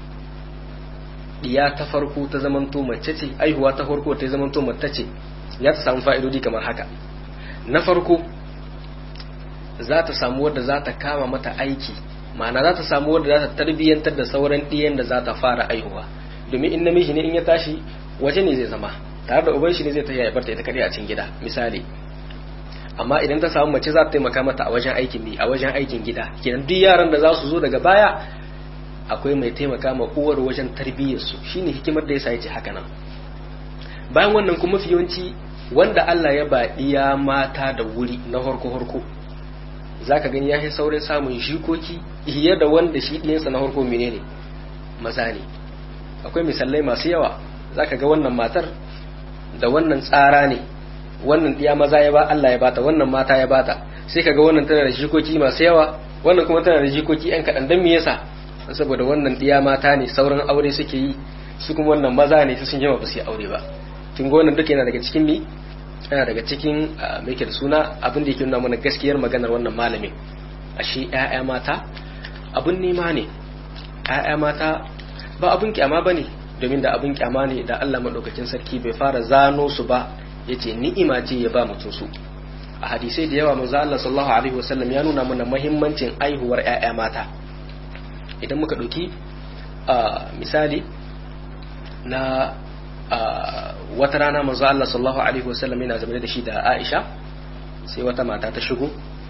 diya ta farko ta zamanto mace ce aihuwa ta farko ta zamanto mace ce ya ta samu fa'idodi kamar haka na farko za ta samu wadda za ta kama mata aiki ma'ana za ta samu wadda za ta tarbiyyantar da sauran ɗiyan da za ta fara aihuwa domin in namiji ne in ya tashi waje ne zai zama tare da uban shi ne zai ta ya barta ita kadai a cikin gida misali amma idan ta samu mace za ta taimaka mata a wajen aikin ne a wajen aikin gida kenan duk yaran da za su zo daga baya akwai mai taimaka ma uwar wajen tarbiyyar su shine hikimar da yasa yace haka nan bayan wannan kuma yawanci wanda Allah ya baɗiya mata da wuri na horko horko zaka gani ya saurin samun jikoki iya da wanda shi ɗiyansa na horko menene maza ne akwai misalai masu yawa zaka ga wannan matar da wannan tsara ne wannan ɗiya maza ya ba Allah ya bata wannan mata ya bata sai kaga wannan tana da jikoki masu yawa wannan kuma tana da jikoki yan kaɗan don me yasa saboda wannan ɗiya mata ne sauran aure suke yi su kuma wannan maza ne su sun jima ba su yi aure ba kin ga wannan duka yana daga cikin mi yana daga cikin mai da suna abin da yake nuna mana gaskiyar maganar wannan malamin ashe ƴaƴa mata abun nema ne ƴaƴa mata ba abun kyama bane domin da abun kyama ne da Allah madaukakin sarki bai fara zano su ba yace ni'ima ce ya ba mutum su a hadisai da yawa manzo Allah sallallahu alaihi wasallam ya nuna mana muhimmancin aihuwar ƴaƴa mata idan muka ɗauki misali na wata rana manzo Allah sallallahu alaihi wasallam yana zama da shi da Aisha sai wata mata ta shigo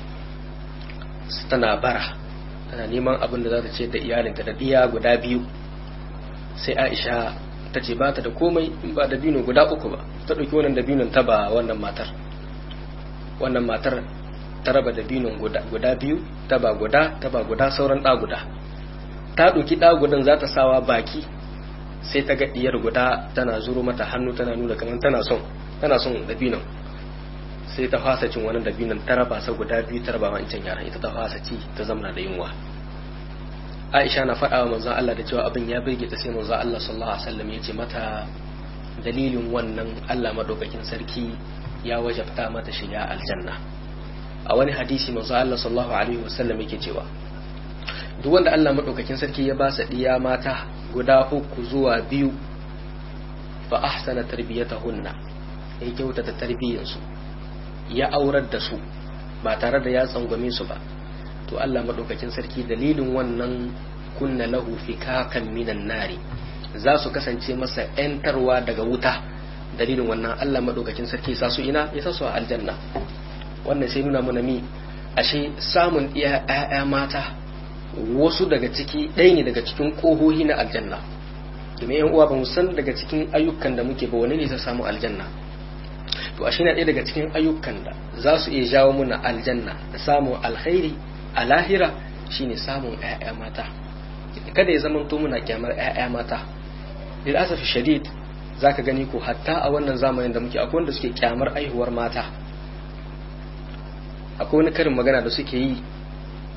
tana bara tana neman abin da za ta ce da iyalinta da diya guda biyu sai Aisha ta ce ba ta da komai in ba da bino guda uku ba ta ɗauki wannan dabinon ta ba wannan matar wannan matar ta raba dabinon guda biyu ta ba guda ta ba guda sauran ɗa guda ta ɗauki ɗa gudan za ta sawa baki sai ta ga diyar guda tana zuro mata hannu tana nuna kamar tana son tana son dabinon sai ta fasa cin wani dabinon ta raba sa guda biyu ta raba wancan yaran ita ta fasa ci ta zamna da yunwa Aisha na faɗa wa manzon Allah da cewa abin ya birge ta sai manzon Allah sallallahu alaihi wasallam ya ce mata dalilin wannan Allah madaukakin sarki ya wajabta mata shiga aljanna a wani hadisi manzon Allah sallallahu alaihi wasallam yake cewa duk wanda Allah madaukakin sarki ya ba sa diya mata guda uku zuwa biyu fa ahsana tarbiyatahunna ya kyautata tarbiyyarsu ya aurar da su ba tare da ya tsangwame su ba to Allah madaukakin sarki dalilin wannan kunna lahu fikakan minan nari za su kasance masa yantarwa daga wuta dalilin wannan Allah madaukakin sarki sa su ina ya sa su a aljanna wannan sai nuna mana mi ashe samun iya ƴaƴa mata wasu daga ciki ɗaya ne daga cikin ƙohohi na aljanna domin yan uwa ba mu san daga cikin ayyukan da muke ba wani ne ta samu aljanna to ashe na ɗaya daga cikin ayyukan da za su iya jawo muna aljanna da samun alkhairi a lahira shine samun ƴaƴa mata kada ya zama to muna kyamar ƴaƴa mata lil asafi shadid zaka gani ko hatta a wannan zamanin da muke akwai wanda suke kyamar aihuwar mata akwai wani karin magana da suke yi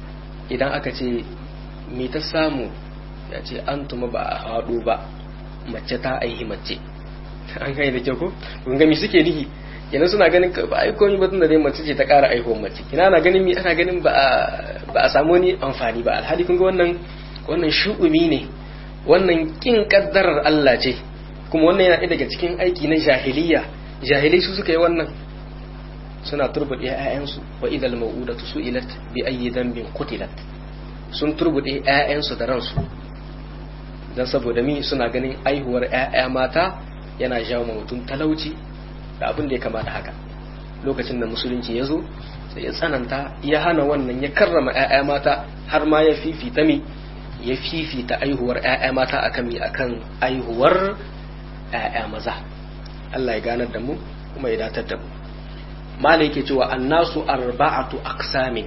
idan aka ce me ta samu ya ce an tuma ba a haɗu ba mace ta aihi mace an kai da kyau ko kun ga me suke nihi yana suna ganin ba ai komai batun da dai mace ce ta ƙara aihuwar mace kina ana ganin mi ana ganin ba ba a samu ni amfani ba alhali kun ga wannan wannan shu'umi ne wannan kin kaddarar Allah ce kuma wannan yana ɗaya daga cikin aiki na jahiliya jahilai su suka yi wannan suna turbuɗe ƴaƴansu wa idal mau'udatu su'ilat bi ayyi dhanbin qutilat sun turbuɗe ƴaƴansu da ransu dan saboda mi suna ganin aihuwar ƴaƴa mata yana jawo mutum talauci da abin da ya kamata haka lokacin da musulunci ya zo sai ya tsananta ya hana wannan ya karrama 'ya'ya mata har ma ya fifita mi ya fifita aihuwar 'ya'ya mata akan mi akan aihuwar 'ya'ya maza Allah ya ganar da mu kuma ya datar da mu mala yake cewa annasu arba'atu aqsamin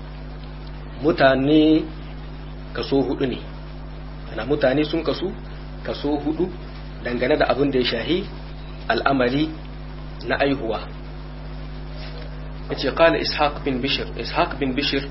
mutane kaso hudu ne ana mutane sun kasu kaso hudu dangane da abin da ya shahi al'amari na aihuwa yace qala ishaq bin bishr ishaq bin bishr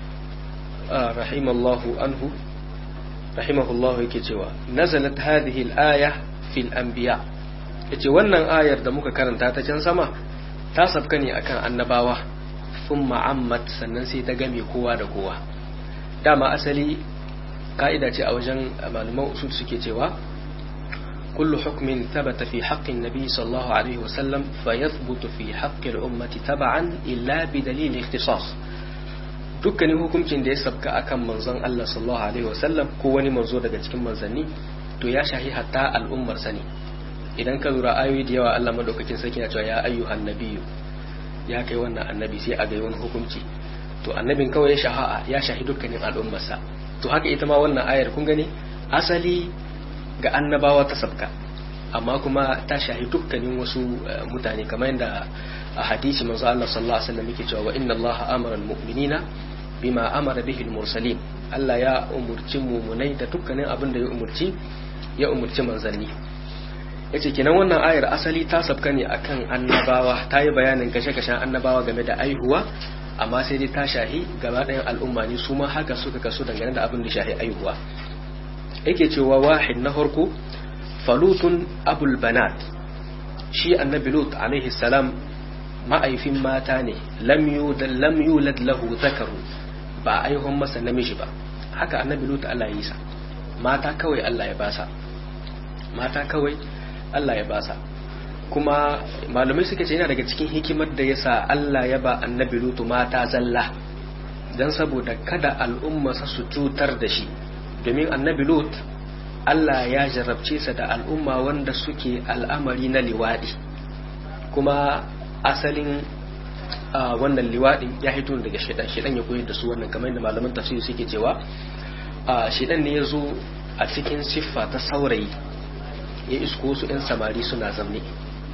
rahimallahu anhu rahimahullahu yake cewa nazalat hadhihi al-aya fil anbiya yace wannan ayar da muka karanta ta can sama ta sabka ne akan annabawa thumma ammat sannan sai ta game kowa da kowa dama asali ka'ida ce a wajen malaman usul suke cewa كل حكم ثبت في حق النبي صلى الله عليه وسلم فيثبت في حق الأمة تبعا إلا بدليل اختصاص dukkanin hukuncin da ya sabka akan manzon Allah sallallahu alaihi wasallam ko wani manzo daga cikin manzanni to ya shahi hatta al'ummar sani idan ka lura ayoyi da yawa Allah madaukakin sarki na cewa ya ayyuhan nabiyyu ya kai wannan annabi sai a ga wani hukunci to annabin kawai ya shaha ya shahi dukkanin al'ummarsa to haka ita ma wannan ayar kun gani asali ga annabawa ta sabka amma kuma ta shahi dukkanin wasu mutane kamar yadda a hadisi manzo Allah sallallahu alaihi wasallam yake cewa wa inna Allah amara almu'minina bima amara bihi almursalin Allah ya umurci mumunai da dukkanin abin da ya umurci ya umurci manzanni yace kenan wannan ayar asali ta sabka ne akan annabawa ta yi bayanin kashe-kashen annabawa game da aihuwa amma sai dai ta shahi gaba ɗayan al'umma ne su ma haka suka kasu dangane da abin da shahi aihuwa yake cewa wahid na farko falutun abul banat shi annabi lut alaihi salam ma'aifin mata ne lam yulad lahu zakaru ba aihon masa namiji ba haka annabi lut Allah ya yi sa mata kawai Allah ya basa mata kawai Allah ya basa kuma malamai suka ce yana daga cikin hikimar da yasa Allah ya ba annabi lut mata zalla dan saboda kada al'umma su cutar da shi domin annabi lut Allah ya jarabce sa da al'umma wanda suke al'amari na liwaɗi kuma asalin wannan liwaɗin ya hito daga shidan shidan ya koyar da su wannan kamar yadda malaman tafsiri suke cewa shidan ne ya zo a cikin siffa ta saurayi ya isko su 'yan samari suna zamne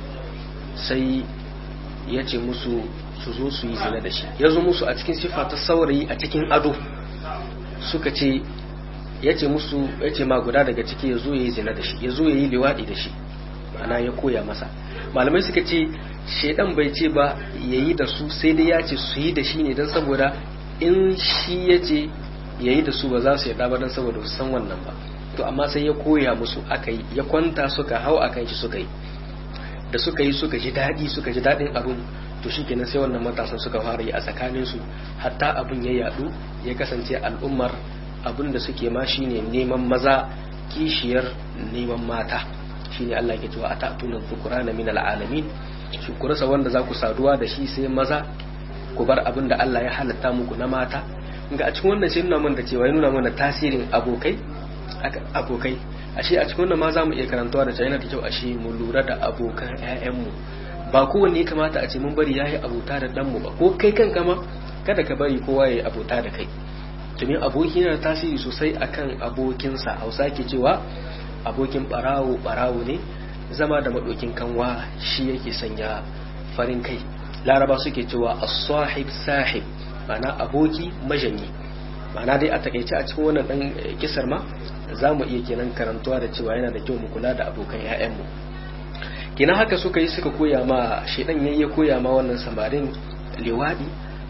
sai ya ce musu su zo su yi zina da shi ya zo musu a cikin siffa ta saurayi a cikin ado suka ce ya ce musu ya ce ma guda daga ciki ya zo ya yi zina da shi ya zo ya yi liwaɗi da shi ma'ana ya koya masa malamai suka ce shaidan bai ce ba ya yi da su sai dai ya ce su yi da shi ne don saboda in shi ya ce ya yi da su ba za su yarda ba don saboda su san wannan ba to amma sai ya koya musu aka yi ya kwanta suka hau akan shi suka yi da suka yi suka ji daɗi suka ji daɗin abin to shi kenan sai wannan matasan suka fara yi a tsakaninsu hatta abin ya yaɗu ya kasance al'ummar abin da suke ma shine neman maza kishiyar neman mata shine Allah ke cewa atatuna dhukrana min alalamin shi ku rasa wanda za ku saduwa da shi sai maza ku bar abin da Allah ya halatta muku na mata ga a cikin wannan sai nuna mana cewa ya nuna mana tasirin abokai abokai ashe a cikin wannan ma za mu iya karantawa da yana da kyau ashe mu lura da abokan ƴaƴanmu ba kowanne ya kamata a ce mun bari yayi abota da ɗanmu ba ko kai kanka ma kada ka bari kowa ya yi abota da kai domin aboki yana tasiri sosai akan abokinsa hausa ke cewa abokin barawo barawo ne zama da maɗokin kanwa shi yake sanya farin kai laraba suke cewa as-sahib sahib ma'ana aboki majanyi ma'ana dai a takaice a cikin wannan dan kisar ma za mu iya kenan karantuwa da cewa yana da kyau mu kula da abokan 'ya'yanmu kenan haka suka yi suka koya ma shedan yayi ya koya ma wannan samarin liwadi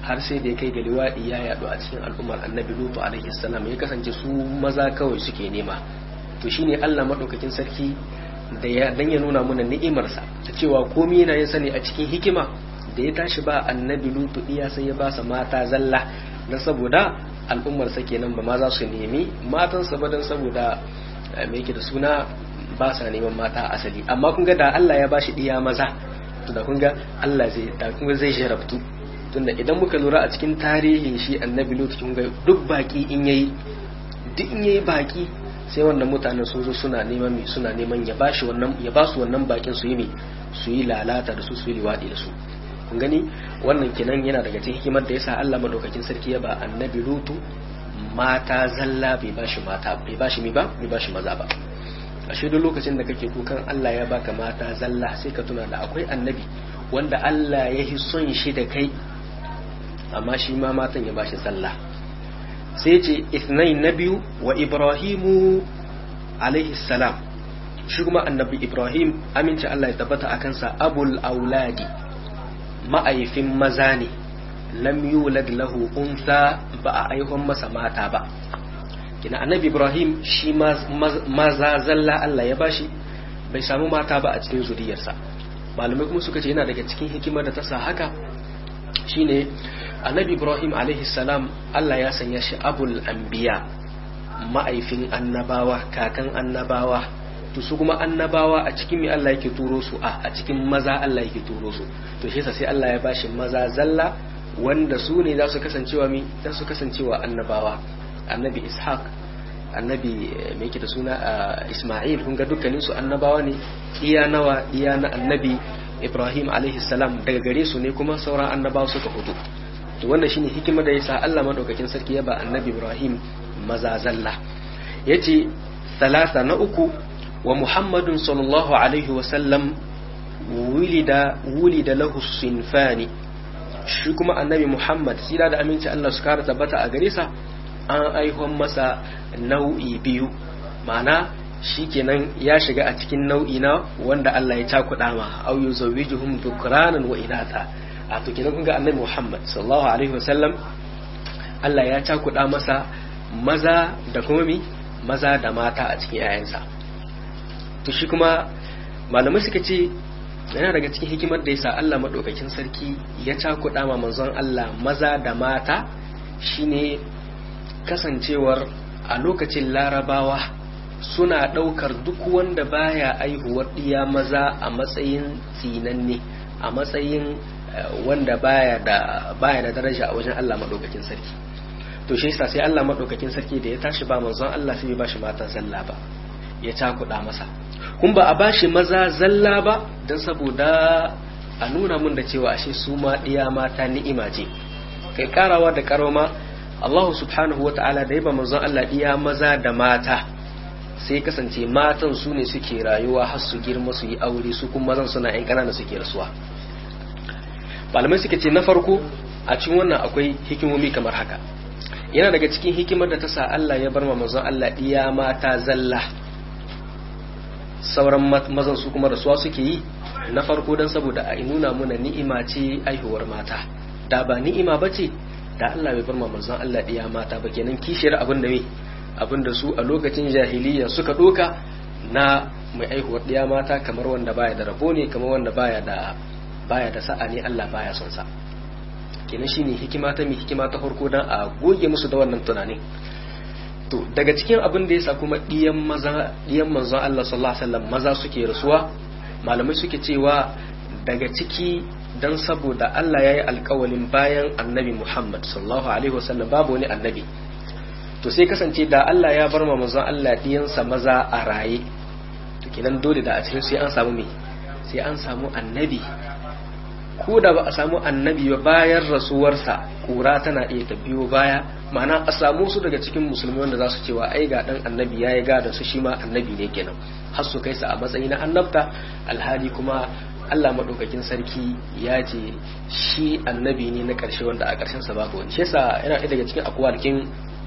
har sai da ya kai ga liwaɗi ya yaɗu a cikin al'ummar annabi lutu alaihi salam ya kasance su maza kawai suke nema to shine Allah madaukakin sarki da ya dan ya nuna mana ni'imarsa ta cewa komai yana yin sani a cikin hikima da ya tashi ba annabi lutu iya sai ya ba sa mata zalla dan saboda al'ummar sa kenan ba ma za su nemi matan sa ba dan saboda me yake da suna ba sa neman mata asali amma kun ga da Allah ya bashi diya maza to da kun ga Allah zai da kun zai sharabtu tunda idan muka lura a cikin tarihin shi annabi lutu kun ga duk baki in yayi duk in yayi baki sai wannan mutanen sun zo suna neman mi suna neman ya bashi wannan ya ba su wannan bakin su yi mi su yi lalata da su su yi liwadi da su kun gani wannan kenan yana daga cikin hikimar da yasa Allah madaukakin sarki ya ba annabi lutu mata zalla bai bashi mata bai bashi mi ba bai bashi maza ba ashe duk lokacin da kake kukan Allah ya baka mata zalla sai ka tuna da akwai annabi wanda Allah ya yi son shi da kai amma shi ma matan ya bashi zalla sai ce ithnai na biyu wa ibrahimu alaihi salam shi kuma annabi ibrahim aminci Allah ya tabbata a kansa abul auladi ma'aifin maza ne lam yulad lahu unsa ba a aihon masa mata ba kina annabi ibrahim shi maza zalla Allah ya bashi bai samu mata ba a cikin zuriyarsa malamai kuma suka ce yana daga cikin hikimar da ta sa haka shine annabi ibrahim alaihi salam Allah ya sanya shi abul anbiya ma'aifin annabawa kakan annabawa to su kuma annabawa a cikin me Allah yake turo su a a cikin maza Allah yake turo su to shi sai Allah ya bashi maza zalla wanda su ne za su kasancewa mi za su kasancewa annabawa annabi ishaq annabi me yake da suna isma'il kun ga dukkanin su annabawa ne iya nawa iya na annabi ibrahim alaihi salam daga gare su ne kuma sauran annabawa suka fito to wannan shine hikimar da yasa Allah madaukakin sarki ya ba annabi ibrahim maza zalla yace salasa na uku wa muhammadun sallallahu alaihi wa sallam wulida wulida lahu sinfani shi kuma annabi muhammad sira da aminci Allah su kara tabbata a gare sa an aihon masa nau'i biyu ma'ana shi kenan ya shiga a cikin nau'i na wanda Allah ya cakuɗa ma au yuzawwijuhum dhukranan wa inatha a to kenan kun ga annabi Muhammad sallallahu alaihi wasallam Allah ya cakuɗa masa maza da kuma mi maza da mata a cikin 'ya'yansa to shi kuma malamai suka ce yana daga cikin hikimar da yasa Allah madaukakin sarki ya cakuɗa ma manzon Allah maza da mata shine kasancewar a lokacin larabawa suna ɗaukar duk wanda baya aihuwar ɗiya maza a matsayin tsinanne a matsayin wanda baya da baya da daraja a wajen Allah madaukakin sarki to shi yasa sai Allah madaukakin sarki da ya tashi ba manzon Allah sai bai bashi mata zalla ba ya cakuɗa masa kun ba a bashi maza zalla ba don saboda a nuna mun da cewa ashe su ma ɗiya mata ni'ima ce kai karawa da karoma Allah subhanahu wa ta'ala da yaba manzon Allah ɗiya maza da mata sai kasance matan su ne suke rayuwa har su girma su yi aure su kuma mazan suna yan ƙanana suke rasuwa malamai suka ce na farko a cikin wannan akwai hikimomi kamar haka yana daga cikin hikimar da ta sa Allah ya bar ma manzon Allah ɗiya mata zalla sauran mazan su kuma rasuwa suke yi na farko don saboda a nuna muna ni'ima ce aihuwar mata da ba ni'ima ba ce da Allah bai bar ma manzon Allah ɗiya mata ba kenan kishiyar abin da me abin da su a lokacin jahiliya suka ɗoka na mai aihuwar ɗiya mata kamar wanda baya da rabo ne kamar wanda baya da baya da sa'a ne Allah baya son sa kenan shine hikima ta mai hikima ta farko dan a goge musu da wannan tunanin to daga cikin abin da yasa kuma ɗiyan maza ɗiyan manzon Allah sallallahu alaihi wasallam maza suke rasuwa malamai suke cewa daga ciki dan saboda Allah ya yi alkawalin bayan annabi Muhammad sallallahu alaihi wasallam babu wani annabi to sai kasance da Allah ya bar ma manzon Allah ɗiyansa maza a raye to kenan dole da a cikin sai an samu me sai an samu annabi ko da ba a samu annabi ba bayan rasuwarsa kura tana iya ta biyo baya ma'ana a samu su daga cikin musulmi wanda za su cewa ai ga dan annabi ya yi gadon su shi ma annabi ne kenan har su kai sa a matsayi na annabta alhali kuma Allah maɗaukakin sarki ya ce shi annabi ne na ƙarshe wanda a ƙarshen sa babu wani shi yasa yana ɗaya daga cikin akwalkin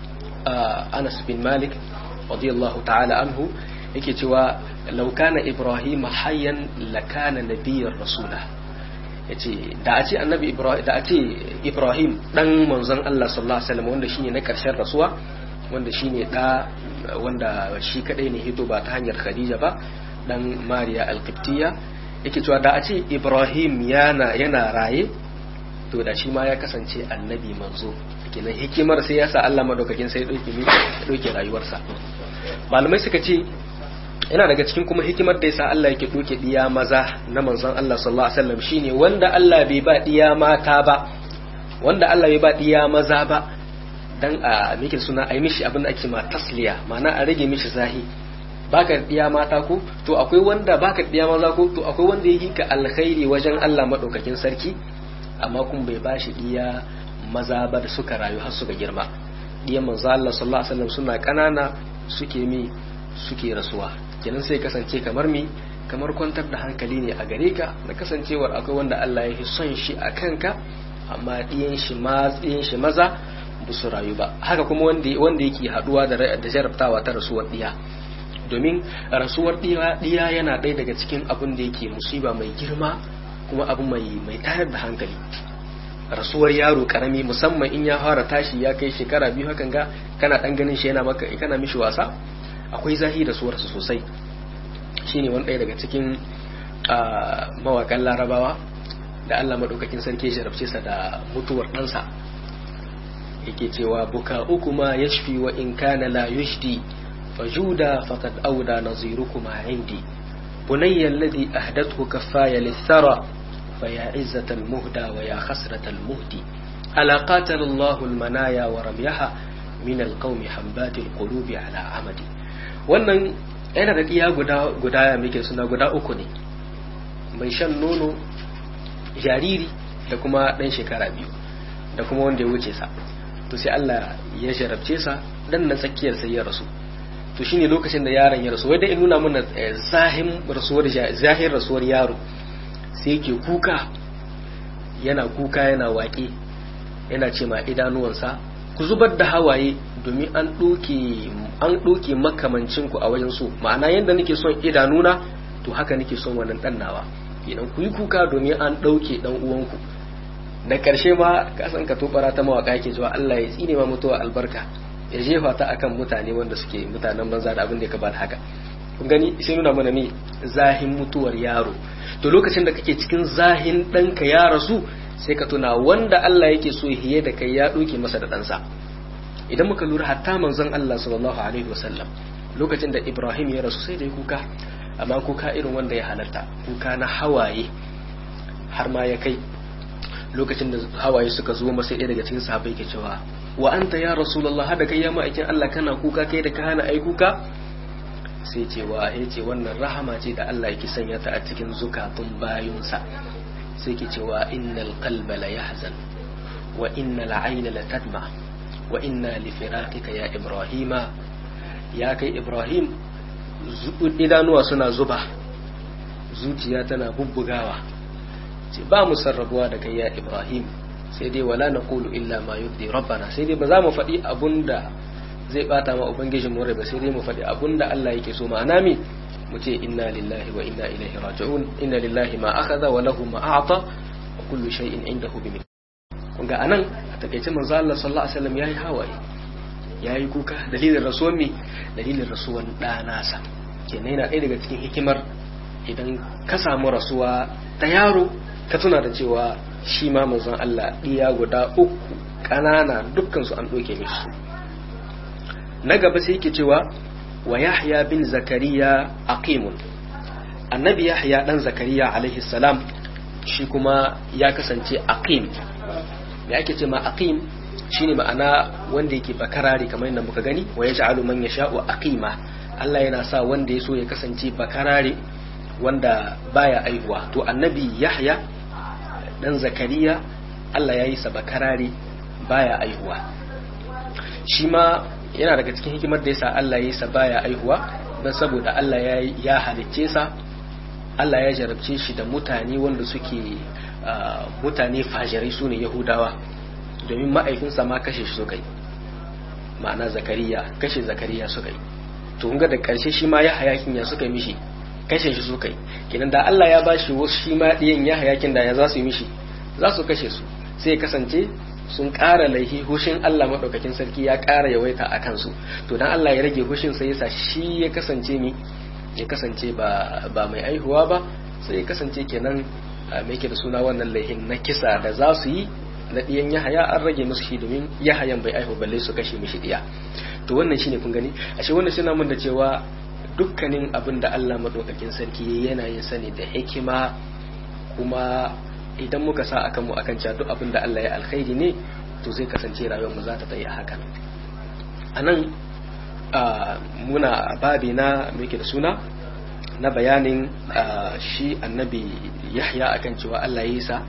Anas bin Malik radiyallahu ta'ala anhu yake cewa law kana Ibrahim hayyan lakana nabiyyar rasula yace da a ce annabi ibrahim da a ce ibrahim dan manzon Allah sallallahu alaihi wasallam wanda shine na karshen rasuwa wanda shine da wanda shi kadai ne hito ba ta hanyar khadija ba dan mariya alqibtiyya yake cewa da a ce ibrahim yana yana raye to da shi ma ya kasance annabi manzo kenan hikimar sai ya sa Allah madaukakin sai dauke mi dauke rayuwarsa malamai suka ce yana daga cikin kuma hikimar da yasa Allah yake doke diya maza na manzon Allah sallallahu alaihi wasallam shine wanda Allah bai ba diya mata ba wanda Allah bai ba diya maza ba dan a miki suna ai mishi abin da ake ma tasliya ma'ana a rage mishi zahi baka diya mata ko to akwai wanda baka diya maza ko to akwai wanda yake ka alkhairi wajen Allah madaukakin sarki amma kun bai bashi diya maza ba da suka rayu har suka girma diyan manzo Allah sallallahu alaihi wasallam suna kanana suke mi suke rasuwa kenan sai kasance kamar mi kamar kwantar da hankali ne a gare ka na kasancewar akwai wanda Allah ya son shi a kanka amma diyan shi ma diyan shi maza ba su rayu ba haka kuma wanda wanda yake haduwa da da jarabtawa ta rasuwar diya domin rasuwar diya diya yana ɗaya daga cikin abin da yake musiba mai girma kuma abu mai mai tayar da hankali rasuwar yaro karami musamman in ya fara tashi ya kai shekara biyu hakan ga kana dan ganin shi yana maka kana mishi wasa akwai zahi da suwarsa sosai shine wani ɗaya daga cikin mawakan larabawa da Allah madaukakin sarki ya jarabce sa da mutuwar ɗansa yake cewa buka uku ma yashfi wa in kana la yushdi fajuda faqad auda nazirukuma indi bunayya alladhi ahdathu kaffaya lithara فيا عزة المهدى ويا خسرة المهدي ألا قاتل الله المنايا ورميها من القوم حنبات القلوب على عمدي wannan yana da iya guda guda muke suna guda uku ne mai shan nono jariri da kuma ɗan shekara biyu da kuma wanda ya wuce sa to sai Allah ya jarabce sa dan na tsakiyar sai ya rasu to shine lokacin da yaron ya rasu wai da in nuna mana zahin rasuwar zahir rasuwar yaro sai ke kuka yana kuka yana waƙe yana ce ma idanuwansa ku zubar da hawaye domin an ɗoke makamancinku a wajen so ma'ana yadda nake son idanuna to haka nake son wannan ɗan nawa idan ku yi kuka domin an ɗauke ɗan uwanku da ƙarshe ma kasan ka tobara ta mawaƙa yake zuwa Allah ya tsine ma mutuwa albarka ya jefa ta akan mutane wanda suke mutanen banza da abin da ya kaba haka kun gani sai nuna mana ne zahin mutuwar yaro to lokacin da kake cikin zahin ɗanka ya rasu sai ka tuna wanda Allah yake so hiye da kai ya ɗauke masa da ɗansa idan muka lura hatta manzon Allah sallallahu alaihi wasallam lokacin da Ibrahim ya rasu sai da ya kuka amma kuka irin wanda ya halarta kuka na hawaye har ma ya kai lokacin da hawaye suka zo masa ɗaya daga cikin sahabbai ke cewa wa anta ya rasulullah hada kai ya ma'aikin Allah kana kuka kai da ka hana ai kuka sai cewa ya ce wannan rahama ce da Allah yake sanya ta a cikin zukatun bayunsa sai ke cewa innal qalba la yahzan wa innal ayna la tadma wa inna li firaqika ya ibrahima ya kai ibrahim idanuwa suna zuba zuciya tana bubbugawa ce ba mu sarrabuwa da kai ya ibrahim sai dai wala naqulu illa ma yurdi rabbana sai dai ba za mu faɗi abunda zai bata ma ubangijin mu ba sai dai mu faɗi abunda Allah yake so ma'ana mi mu ce inna lillahi wa inna ilaihi raji'un inna lillahi ma akhadha wa lahu ma a'ta wa kullu shay'in indahu bi kun ga anan a takeice manzo Allah sallallahu alaihi wasallam yayi hawaye yayi kuka dalilin rasuwan mi dalilin rasuwan da nasa kenan yana ɗaya daga cikin hikimar idan ka samu rasuwa ta yaro ka tuna da cewa shi ma manzon Allah ɗiya guda uku ƙanana dukkan su an ɗauke mishi na gaba sai yake cewa wa yahya bin zakariya aqimun annabi yahya dan zakariya alaihi salam shi kuma ya kasance aqim me ake ce ma aqim shine ma'ana wanda yake bakarare kamar yadda muka gani wa yaj'alu man yasha'u aqima Allah yana sa wanda ya so ya kasance bakarare wanda baya aihuwa to annabi yahya dan zakariya Allah ya yi sa bakarare baya aihuwa shi ma yana daga cikin hikimar da yasa Allah ya yi sa baya aihuwa don saboda Allah ya ya halicce sa Allah ya jarabce shi da mutane wanda suke mutane fajirai su ne Yahudawa domin ma'aikinsa ma kashe shi suka yi ma'ana zakariya kashe zakariya suka yi to ga da karshe shi ma ya hayakin ya suka yi mishi kashe shi suka yi kenan da Allah ya bashi wasu shi ma ɗiyan ya hayakin da ya za su yi mishi za su kashe su sai kasance sun ƙara laihi hushin Allah maɗaukakin sarki ya ƙara yawaita a kansu to dan Allah ya rage hushin sai yasa shi ya kasance mi ya kasance ba ba mai aihuwa ba sai ya kasance kenan mai ke da suna wannan laihin na kisa da za su yi na ɗiyan yahaya an rage musu shi domin yahayan bai aihu balle su kashe mishi ɗiya to wannan shine kun gani ashe wannan shi mun da cewa dukkanin abin da Allah maɗaukakin sarki yana yin sani da hikima kuma idan muka sa akan mu akan cewa duk abin da Allah ya alkhairi ne to zai kasance rayuwar mu za ta tsaye a hakan anan muna babi na muke da suna na bayanin shi annabi Yahya akan cewa Allah ya yi sa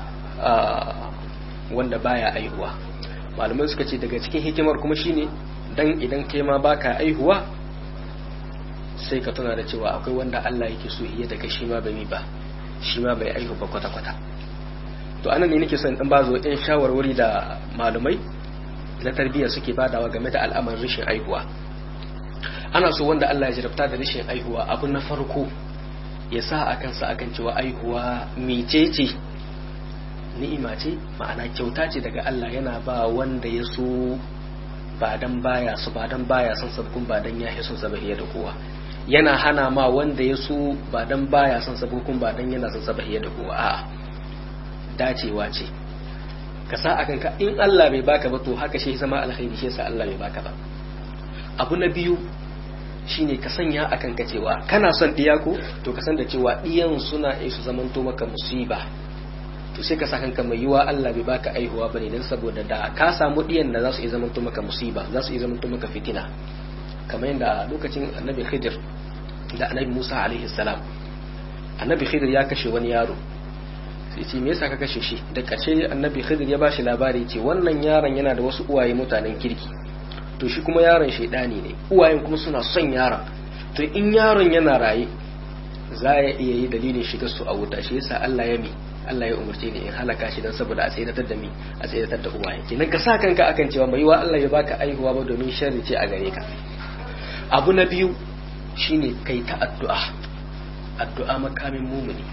wanda baya aihuwa malamai suka ce daga cikin hikimar kuma shine dan idan kai ma baka aihuwa sai ka tuna da cewa akwai wanda Allah yake so iya daga shi ma bai ba shi ma bai aihu ba kwata kwata to anan ne nake son in ba zo ɗan shawarwari da malumai na tarbiyya suke badawa game da al'amarin rashin aihuwa ana so wanda Allah ya jarabta da rashin aihuwa abu na farko ya sa a kansa akan cewa aihuwa mecece ni'ima ce ma'ana kyauta ce daga Allah yana ba wanda ya so ba dan baya su ba dan baya son sabkun ba dan ya son sabahiya da kowa yana hana ma wanda ya so ba dan baya son sabkun ba dan yana son sabahiya da kowa a'a dacewa ce ka sa akan ka in Allah bai baka ba to haka shi zama alkhairi shi yasa Allah bai baka ba abu na biyu shine ka sanya akan ka cewa kana son diya ko to ka san da cewa diyan suna iya su zamanto maka musiba to sai ka sa kanka mai yiwa Allah bai baka aihuwa bane dan saboda da ka samu diyan da za su iya zamanto maka musiba za su iya zamanto maka fitina kamar yadda lokacin annabi Khidir da annabi Musa alaihi salam annabi Khidir ya kashe wani yaro sai ce me yasa ka kashe shi da ƙarshe annabi Khidir ya bashi labari ce wannan yaron yana da wasu uwaye mutanen kirki to shi kuma yaron shaidani ne uwayen kuma suna son yaron to in yaron yana raye za ya iya yi dalilin shiga su a wuta shi yasa Allah ya mi Allah ya umarce ni in halaka shi dan saboda a tsayyatar da mi a tsayyatar da uwaye kenan ka sa kanka akan cewa mai wa Allah ya baka aihuwa ba domin sharri ce a gare ka abu na biyu shine kai ta addu'a addu'a makamin mumuni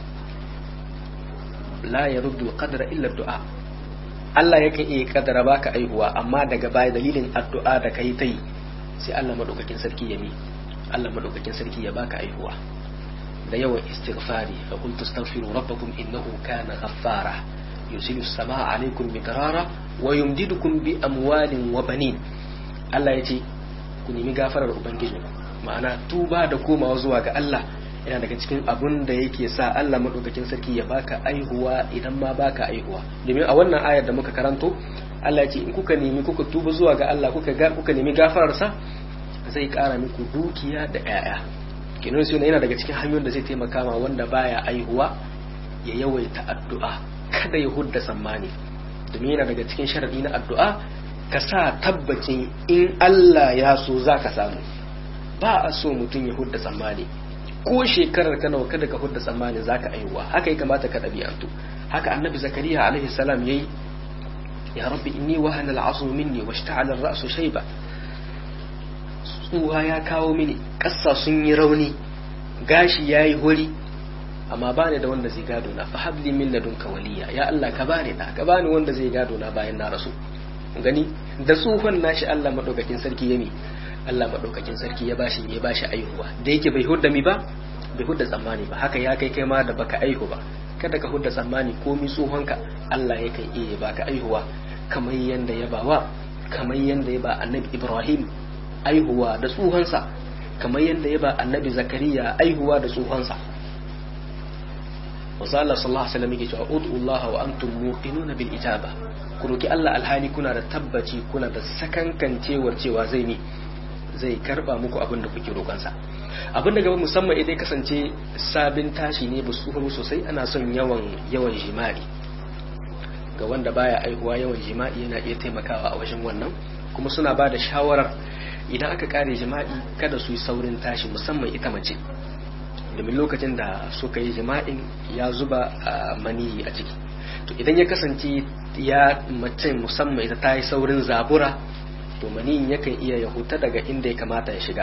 la yaruddu qadra illa du'a Allah yakan iya kadara baka aihuwa amma daga baya dalilin addu'a da kai tai sai Allah madaukakin sarki ya mi Allah madaukakin sarki ya baka aihuwa da yawan istighfari fa qul tastaghfiru rabbakum innahu kana ghaffara yusilu as-samaa alaykum midrara wa yumdidukum bi amwalin wa banin Allah ya ce ku nemi gafarar ubangijinku ma'ana tuba da komawa zuwa ga Allah yana daga cikin abun da yake sa Allah madaukakin sarki ya baka aihuwa idan ma baka aihuwa domin a wannan ayar da muka karanto Allah ya ce in kuka nemi kuka tuba zuwa ga Allah kuka ga kuka nemi gafarar sa zai kara muku dukiya da ƴaƴa kinan sai yana daga cikin hanyoyin da zai taimaka ma wanda baya aihuwa ya yawaita addu'a kada ya hudda tsammani domin yana daga cikin sharadi na addu'a ka sa tabbacin in Allah ya so zaka samu ba a so mutum ya hudda tsammani ko shekarar ka nawa kada ka hudda tsammanin zaka aiwa haka ya kamata ka ɗabi'antu haka annabi zakariya alaihi salam yayi ya rabbi inni wahana al'asu minni washta'ala ar-ra'su shayba tsuwa ya kawo mini ƙasa sun yi rauni gashi yayi hori amma bani da wanda zai gado na fa habli min ladunka waliya ya Allah ka bani da ka bani wanda zai gado na bayan na rasu gani da tsohon nashi Allah madaukakin sarki yami Allah maɗaukakin sarki ya bashi ya bashi aihuwa da yake bai hudda mi ba bai hudda tsammani ba haka ya kai kai ma da baka aihu ba kada ka hudda tsammani komi tsohonka Allah yakan iya baka aihuwa kamar yanda ya bawa kamar yanda ya ba annabi Ibrahim aihuwa da tsohonsa kamar yanda ya ba annabi Zakariya aihuwa da tsohonsa wasu Allah sallallahu alaihi wasallam yake cewa ud'u Allah wa antum muqinuna bil ijaba ku roki Allah alhali kuna da tabbaci kuna da sakankancewar cewa zai ne zai karba muku abin da kuke roƙonsa abin da gaba musamman idan kasance sabin tashi ne ba su sosai ana son yawan yawan jima'i ga wanda baya aihuwa yawan jima'i yana iya taimakawa a wajen wannan kuma suna ba da shawarar idan aka kare jima'i kada su yi saurin tashi musamman ita mace domin lokacin da suka yi jima'in ya zuba maniyi a ciki to idan ya kasance ya mace musamman ita ta yi saurin zabura to maniyin yakan iya ya huta daga inda ya kamata ya shiga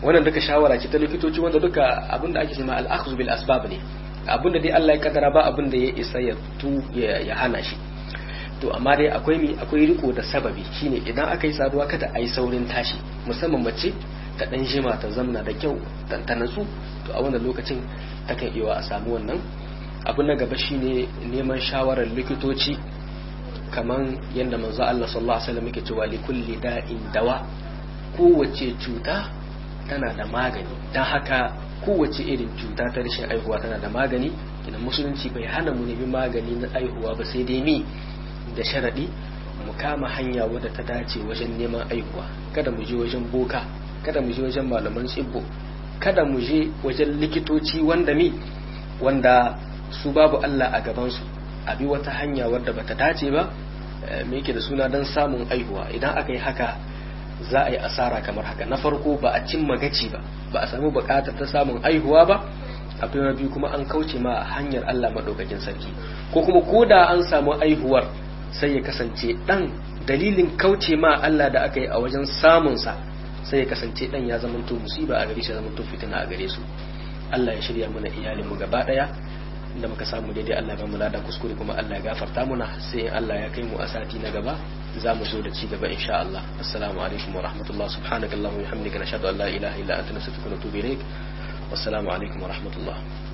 wannan duka shawara ce ta likitoci wanda duka abinda ake cewa al-akhdhu bil asbab ne abinda dai Allah ya kaddara ba abinda ya isa ya tu ya hana shi to amma dai akwai mi akwai riko da sababi shine idan aka yi saduwa kada a yi saurin tashi musamman mace ta dan jima ta zamna da kyau dan ta natsu to a wannan lokacin takan iya a samu wannan abu na gaba shine neman shawarar likitoci kaman yadda manzo Allah sallallahu alaihi wasallam yake cewa likulli da'in dawa kowace cuta tana da magani dan haka kowace irin cuta ta rashin aihuwa tana da magani kina musulunci bai hana mu nemi magani na aihuwa ba sai dai mi da sharadi mu kama hanya wadda ta dace wajen neman aihuwa kada mu je wajen boka kada mu je wajen malaman tsibbo kada mu je wajen likitoci wanda mi wanda su babu Allah a gabansu a bi wata hanya wadda bata dace ba me yake da suna don samun aihuwa idan aka yi haka za a yi asara kamar haka na farko ba a cimma gaci ba ba a samu bukatar ta samun aihuwa ba abu na biyu kuma an kauce ma hanyar Allah madaukakin sarki ko kuma koda an samu aihuwar sai ya kasance dan dalilin kauce ma Allah da aka yi a wajen samunsa sai ya kasance dan ya zamanto musiba a gare shi zamanto fitina a gare su Allah ya shirya mana iyalinmu gaba daya da muka samu daidai Allah ba mu lada kuskure kuma Allah ya gafarta muna sai Allah ya kai mu a sati na gaba za mu zo da ci gaba insha Allah assalamu alaikum wa rahmatullah subhanakallahumma wa bihamdika nashhadu an la ilaha illa anta nastaghfiruka wa natubu ilaik wassalamu alaikum wa rahmatullah